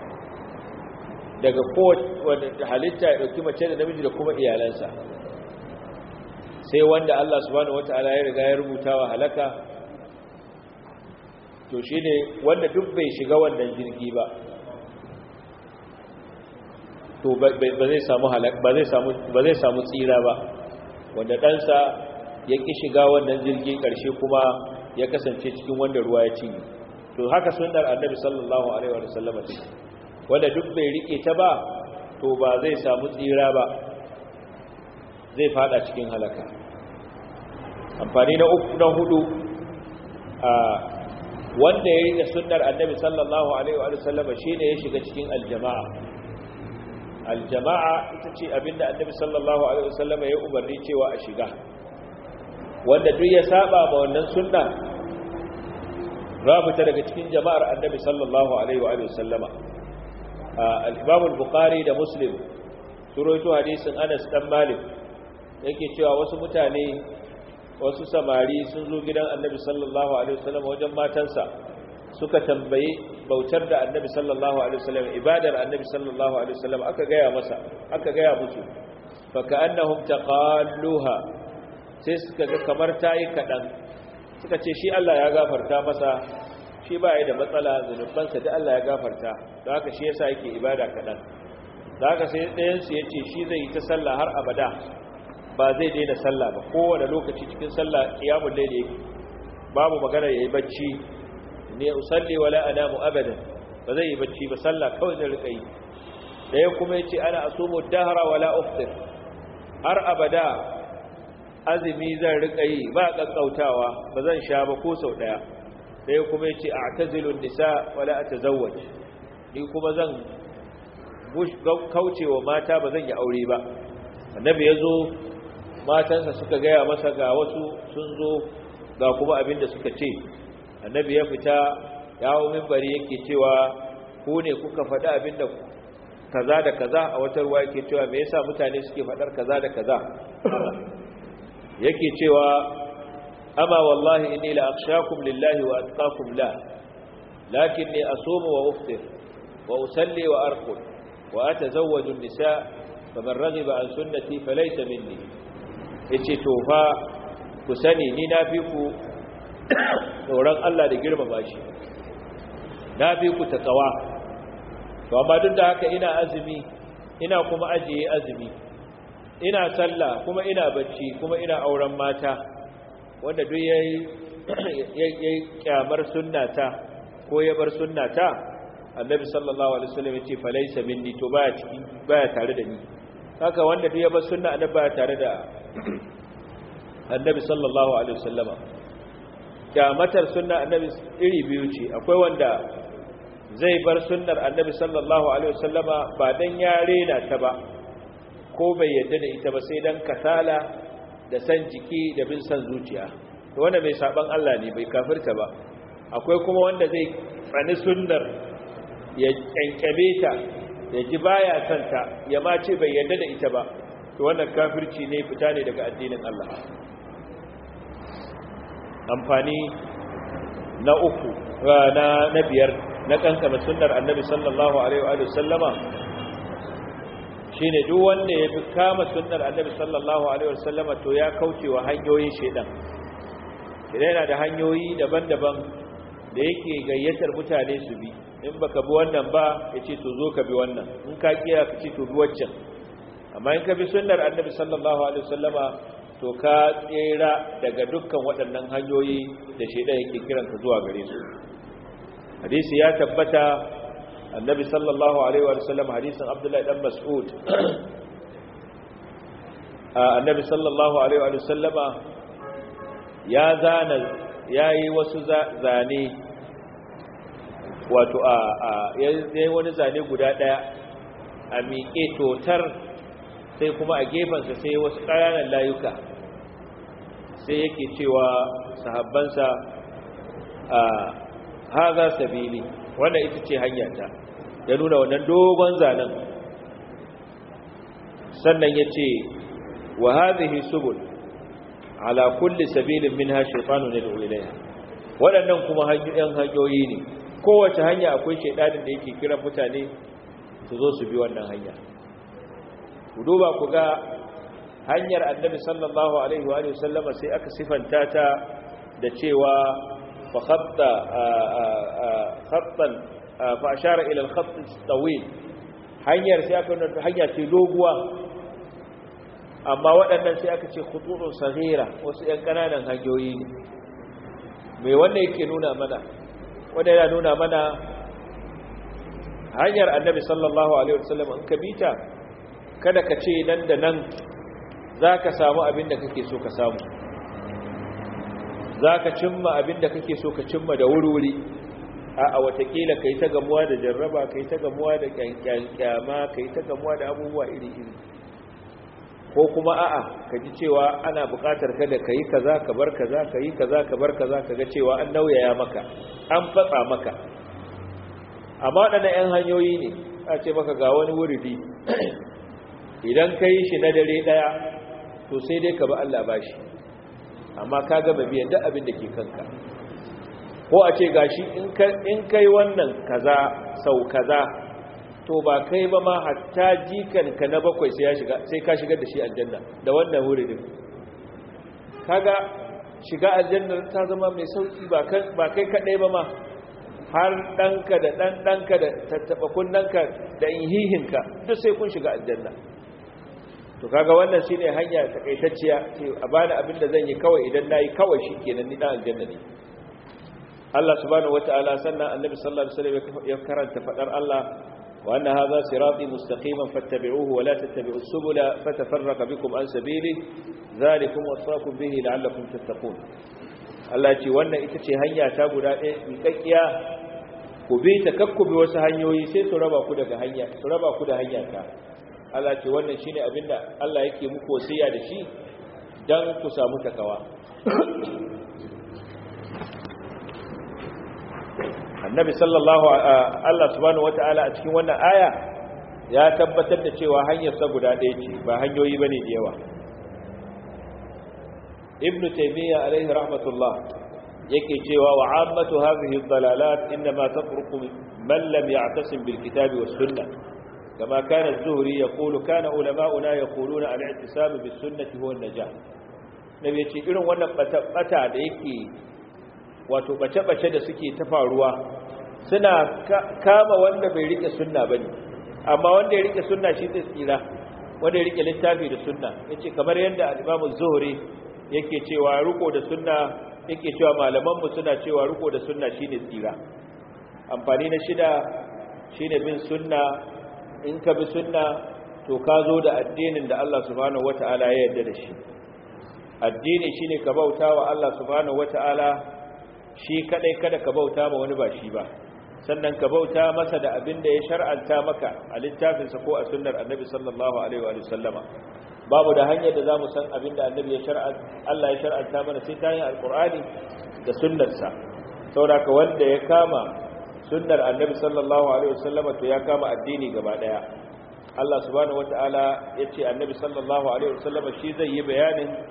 daga kowace halitta ya dauki mace da namiji da kuma iyalansa sai wanda Allah subhanahu wata'ala ya riga ya rubuta wa halaka to shine wanda duk bai shiga wannan jirgi ba to ba zai samu halaka ba zai samu ba zai samu tsira ba wanda ɗansa ya ki shiga wannan jirgi ƙarshe kuma ya kasance cikin wanda ruwa ya cinye to haka sunnar annabi sallallahu alaihi wa sallam wanda duk bai rike ta ba to ba zai samu tsira ba zai fada cikin halaka amfani na uku na hudu a wanda ya rike sunnar annabi sallallahu alaihi wa sallam shine ya shiga cikin aljama'a aljama'a ita ce abinda annabi sallallahu alaihi wa sallam ya umarni cewa a shiga wanda duk ya saba ma wannan sunna rabita daga cikin jama'ar annabi sallallahu alaihi wa sallama al-imam al-bukhari da muslim suroito hadisin Anas dan Malik yake cewa wasu mutane wasu samari sun zo gidan annabi sallallahu alaihi wasallam wajen matansa suka tambaye bautar da annabi sallallahu alaihi wasallam ibadar annabi sallallahu alaihi wasallam aka gaya masa aka gaya musu fa ka'annahum taqalluha sai suka ga kamar tayi kadan suka ce shi Allah ya gafarta masa shi ba ya da matsala zunubansa da Allah ya gafarta don haka shi yasa yake ibada kadan da haka sai ɗayan su yace shi zai yi ta sallah har abada ba zai daina sallah ba kowane lokaci cikin sallah qiyamul layl yake babu magana yayi bacci ne usalli wala anamu abadan ba zai yi bacci ba sallah kawai zai rika yi daya kuma yace ana asumu dahra wala uftir har abada azumi zan rika yi ba kakkautawa ba zan sha ba ko sau daya daya kuma yace a'tazilu nisa wala atazawwaj ni kuma zan kaucewa mata ba zan yi aure ba annabi yazo matansa suka gaya masa ga wasu sun zo ga kuma abin da suka ce annabi ya fita yawo mimbari yake cewa ku ne kuka faɗi abin da kaza da kaza a wata ruwa yake cewa me yasa mutane suke faɗar kaza da kaza yake cewa amma wallahi inni la akhshakum lillahi wa atqakum la lakinni asumu wa uftir wa usalli wa arqud wa atazawwaju an-nisa faman raghiba an sunnati falaysa minni yace to fa ku sani ni na fi ku tsoron Allah da girmama shi na fi ku takawa to amma duk da haka ina azumi ina kuma ajiye azumi ina sallah kuma ina bacci kuma ina auren mata wanda duk yayi yayi kyamar sunnata ko ya bar sunnata annabi sallallahu alaihi wasallam yace falaysa minni to baya ciki baya tare da ni haka wanda duk ya bar sunna annabi baya tare da annabi sallallahu alaihi wasallama kyamatar sunna annabi iri biyu ce akwai wanda zai bar sunnar annabi sallallahu alaihi wasallama ba dan ya rena ta ba ko bai yadda da ita ba sai dan kasala da san jiki da bin san zuciya to wanda mai saban Allah ne bai kafirta ba akwai kuma wanda zai tsani sunnar ya kyankyame ta ya ji baya santa ya ma ce bai yadda da ita ba to wannan kafirci ne fita ne daga addinin Allah amfani na uku na na biyar na kankama sunnar annabi sallallahu alaihi wa sallama shine duk wanda ya bi kama sunnar annabi sallallahu alaihi wa sallama to ya kauce wa hanyoyin shedan idan yana da hanyoyi daban-daban da yake gayyatar mutane su bi in baka bi wannan ba yace to zo ka bi wannan in ka kiya ka ce to bi waccan amma in ka bi sunnar annabi sallallahu alaihi wasallama to ka tsira daga dukkan waɗannan hanyoyi da shedan yake kiran ka zuwa gare su hadisi ya tabbata annabi sallallahu alaihi wasallam hadisin abdullahi dan mas'ud annabi sallallahu alaihi wasallama ya zana yayi wasu zane wato a yayi wani zane guda daya a miƙe totar sai kuma a gefensa sai wasu ƙananan layuka sai yake cewa sahabbansa a haza sabili wannan ita ce hanyata ya nuna wannan dogon zanen sannan ya ce wa hadhihi subul ala kulli sabilin minha shaytanun yad'u ilayha waɗannan kuma hanyoyin hanyoyi ne kowace hanya akwai shaydanin da yake kira mutane su zo su bi wannan hanya ku duba ku ga hanyar annabi sallallahu alaihi wa sallama sai aka sifanta ta da cewa fa khatta khattan fa ashara ila al-khatt tawil hanyar sai aka nuna hanya ce doguwa amma waɗannan sai aka ce khututun saghira wasu ƴan ƙananan hanyoyi ne mai wannan yake nuna mana wanda yana nuna mana hanyar annabi sallallahu alaihi wasallam in ka bita kada ka ce nan da nan zaka samu abin da kake so ka samu zaka cimma abin da kake so ka cimma da wuri-wuri a watakila kai ta gamuwa da jarraba kai ta gamuwa da kyankyama kai ta gamuwa da abubuwa iri-iri ko kuma a'a ka ji cewa ana buƙatar ka da ka yi kaza ka bar kaza ka yi kaza ka bar kaza ka ga cewa an nauyaya maka an fatsa maka amma waɗannan 'yan hanyoyi ne a ce maka ga wani wuridi idan ka yi shi na dare ɗaya to sai dai ka ba Allah ba shi amma ka gaba biyan duk abin da ke kanka ko a ce gashi in kai wannan kaza sau kaza to ba kai ba ma hatta jikanka na bakwai sai ya shiga sai ka shigar da shi aljanna da wannan wuridin kaga shiga aljanna ta zama mai sauki ba kai ba kai kadai ba ma har danka da dan danka da tattaba kunnanka da inhihinka duk sai kun shiga aljanna to kaga wannan shine hanya takaitacciya ce a bani abin da zan yi kawai idan nayi kawai shikenan ni dan aljanna ne Allah subhanahu wataala sannan annabi sallallahu alaihi wasallam ya karanta fadar Allah وأن هذا صراطي مستقيما فاتبعوه ولا تتبعوا السبل فتفرق بكم عن سبيله ذلكم وصاكم به لعلكم تتقون Allah ce wannan ita ce hanya ta guda ɗaya miƙaƙƙiya ku bi ta kakku bi wasu hanyoyi sai su raba ku daga hanya su raba ku da hanya ta Allah ce wannan shine abinda Allah yake muku wasiya da shi dan ku samu takawa annabi sallallahu Allah subhanahu wata'ala a cikin wannan aya ya tabbatar da cewa hanyar sa guda ɗaya ce ba hanyoyi bane da yawa ibnu taymiya alaihi rahmatullah yake cewa wa ammatu hadhihi dhalalat inma tatruku man lam ya'tasim bil kitabi was sunnah kama kana az-zuhri yaqulu kana ulama'una yaquluna al-i'tisam bis sunnati huwa an-najah nabi yace irin wannan bata da yake wato bace-bace da suke ta faruwa suna kama wanda bai rike sunna bane amma wanda ya rike sunna shi zai tsira wanda ya rike littafi da sunna yace kamar yadda al-Imam az-Zuhri yake cewa riko da sunna yake cewa malaman mu suna cewa riko da sunna shine tsira amfani na shida shine bin sunna in ka bi sunna to ka zo da addinin da Allah subhanahu wataala ya yarda da shi addini shine ka bauta wa Allah subhanahu wataala shi kadai kada ka bauta ma wani ba shi ba sannan ka bauta masa da abin da ya shar'anta maka a littafinsa ko a sunnar annabi sallallahu alaihi wa sallama babu da hanyar da zamu san abin da annabi ya shar'anta Allah ya shar'anta mana sai ta hanyar alqur'ani da sunnarsa saboda wanda ya kama sunnar annabi sallallahu alaihi wa sallama to ya kama addini gaba daya Allah subhanahu wataala yace annabi sallallahu alaihi wa sallama shi zai yi bayanin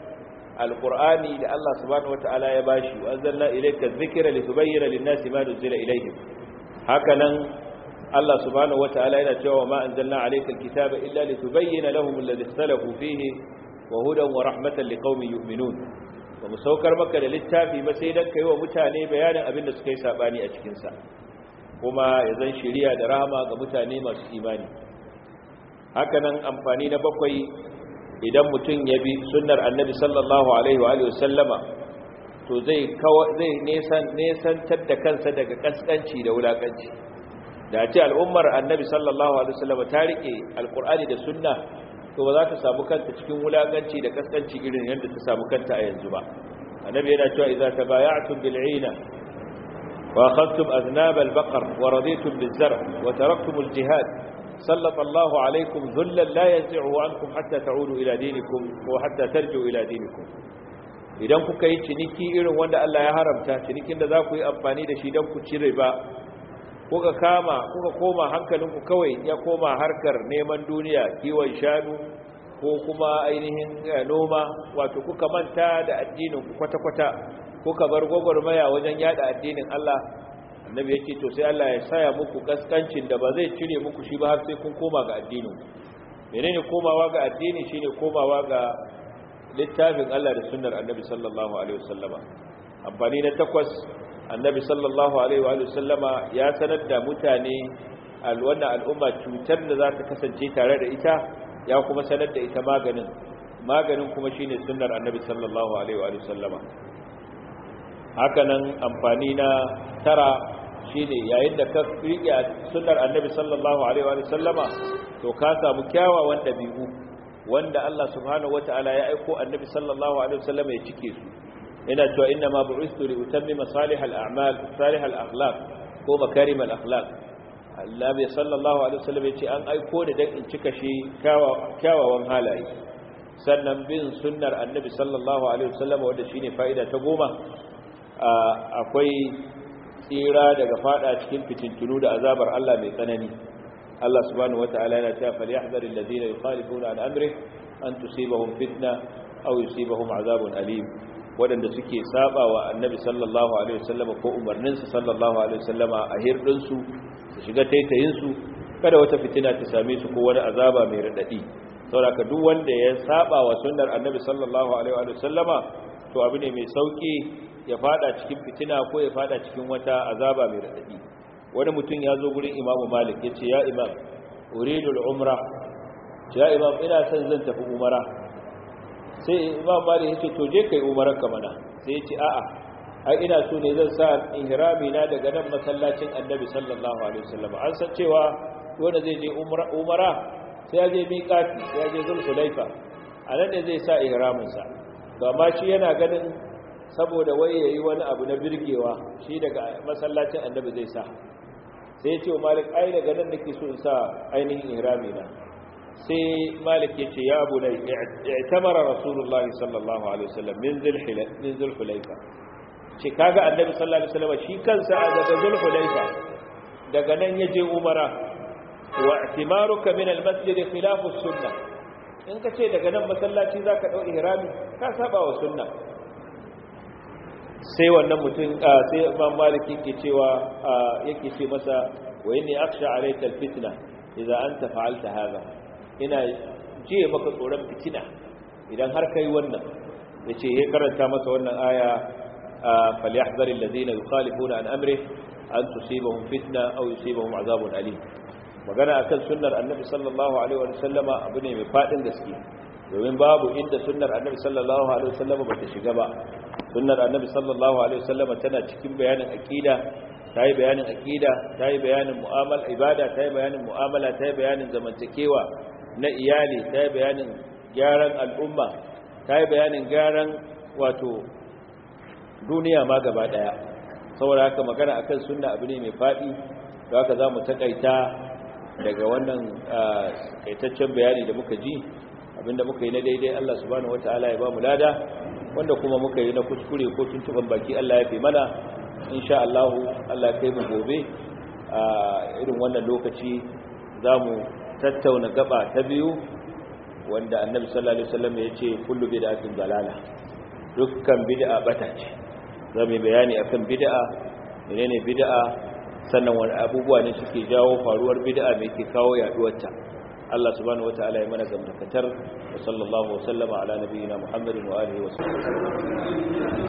alqur'ani da Allah subhanahu wataala ya bashi wa anzalna ilayka dhikra litubayyana lin-nasi ma nuzila ilayhim hakanan Allah subhanahu wataala yana cewa ma anzalna alayka alkitaba illa litubayyana lahum alladhi ikhtalafu fihi wa hudan wa rahmatan liqaumin yu'minun ba mu saukar maka da littafi ba sai dan kai wa mutane bayanin abin da suka yi sabani a cikin sa kuma ya zan shiriya da rahama ga mutane masu imani hakanan amfani na bakwai idan mutum ya bi sunnar annabi sallallahu alaihi wa sallama to zai zai nesan nesantar da kansa daga kaskanci da wulakanci da ce al'ummar annabi sallallahu alaihi wa sallama ta rike alqur'ani da sunna to ba za ta samu kanta cikin wulakanci da kaskanci irin yadda ta samu kanta a yanzu ba annabi yana cewa idza tabaya'tum bil'ina وأخذتم أذناب البقر ورضيتم بالزرع وتركتم الجهاد سلط الله عليكم ذلا لا ينزعه عنكم حتى تعودوا إلى دينكم وحتى ترجعوا إلى دينكم idan kuka yi ciniki irin wanda Allah ya haramta cinikin da za ku yi amfani da shi don ku ci riba kuka kama kuka koma hankalinku kawai ya koma harkar neman duniya kiwon shanu ko kuma ainihin noma wato kuka manta da addinin ku kwata-kwata kuka bar gwagwarmaya wajen yada addinin Allah annabi yake to sai Allah ya saya muku kaskancin da ba zai cire muku shi ba har sai kun koma ga addinin menene komawa ga addini shine komawa ga littafin Allah da sunnar annabi sallallahu alaihi wasallama amfani na takwas annabi sallallahu alaihi wa sallama ya sanar da mutane alwanna al'umma cutar da za ta kasance tare da ita ya kuma sanar da ita maganin maganin kuma shine sunnar annabi sallallahu alaihi wa sallama hakanan amfani na tara shine yayin da ka rike sunnar annabi sallallahu alaihi wa sallama to ka samu kyawawan dabi'u wanda Allah subhanahu wataala ya aiko annabi sallallahu alaihi wa sallama ya cike su ina cewa inna ma bu'istu li utammima salih al-a'mal salih al-akhlaq ko makarim al-akhlaq annabi sallallahu alaihi wa sallam ya ce an aiko da dan in cika shi kyawawan halaye sannan bin sunnar annabi sallallahu alaihi wa sallama wanda shine fa'ida ta goma akwai tsira daga fada cikin fitintunu da azabar Allah mai tsanani Allah subhanahu wataala yana cewa falyahdhar alladhina yukhalifuna an amri an tusibahum fitna aw yusibahum azabun alim wadanda suke saba wa annabi sallallahu alaihi wasallama ko umarnin sa sallallahu alaihi wasallama a hirdin su su shiga taitayin su kada wata fitina ta same su ko wani azaba mai radadi saboda duk wanda ya saba wa sunnar annabi sallallahu alaihi wasallama to abu ne mai sauki ya fada cikin fitina ko ya fada cikin wata azaba mai radadi wani mutum ya zo gurin imamu malik ya ce ya imam uridul umra ya imam ina son zan tafi umara sai imam malik ya ce to je kai umarar ka mana sai ya ce a'a ai ina so ne zan sa ihrami na daga nan masallacin annabi sallallahu alaihi wasallam an san cewa wanda zai je umara sai ya je miqati sai ya je zulhulaifa a nan ne zai sa ihramin sa to amma shi yana ganin saboda wai yayi wani abu na birgewa shi daga masallacin annabi zai sa sai ce malik ai daga nan nake so in sa ainihin ihrami na sai malik yace ya abu lai i'tamara rasulullah sallallahu alaihi wasallam min zulhulaifa min zulhulaifa ce kaga annabi sallallahu alaihi wasallam shi kansa a daga zulhulaifa daga nan yaje umara wa i'timaruka min almasjid khilafu sunnah in ka ce daga nan masallaci zaka dau ihrami ka saba wa sunna sai wannan mutum sai imam malik yake cewa yake ce masa wa inni akhsha alayka alfitna idza anta fa'alta hadha ina jiye maka tsoron fitina idan har kai wannan yace ya karanta masa wannan aya falyahzaril ladina yukhalifuna an amri an tusibahum fitna aw yusibahum azabun alim magana akan sunnar annabi sallallahu alaihi wa sallama abu ne mai fadin gaske domin babu inda sunnar annabi sallallahu alaihi wa sallama bata shiga ba sunnar annabi sallallahu alaihi wasallama tana cikin bayanin aqida tayi bayanin aqida tayi bayanin mu'amala ibada tayi bayanin mu'amala tayi bayanin zamantakewa na iyali tayi bayanin gyaran al'umma tayi bayanin gyaran wato duniya ma gaba daya saboda haka magana akan sunna abu ne mai fadi don haka zamu takaita daga wannan kaitaccen bayani da muka ji abinda muka yi na daidai Allah subhanahu wataala ya ba mu lada wanda kuma muka yi na kuskure ko tuntuban baki Allah ya fi mana insha Allah Allah kai mu gobe a irin wannan lokaci zamu tattauna gaba ta biyu wanda Annabi sallallahu alaihi wasallam ya ce kullu bid'atin dalala dukkan bid'a bata ce zamu bayani akan bid'a menene bid'a sannan wani abubuwa ne suke jawo faruwar bid'a me yake kawo yaduwar ta Allah subhanahu wataala ya mana gamdakatar wa sallallahu wa sallama ala nabiyyina Muhammadin wa alihi wa sahbihi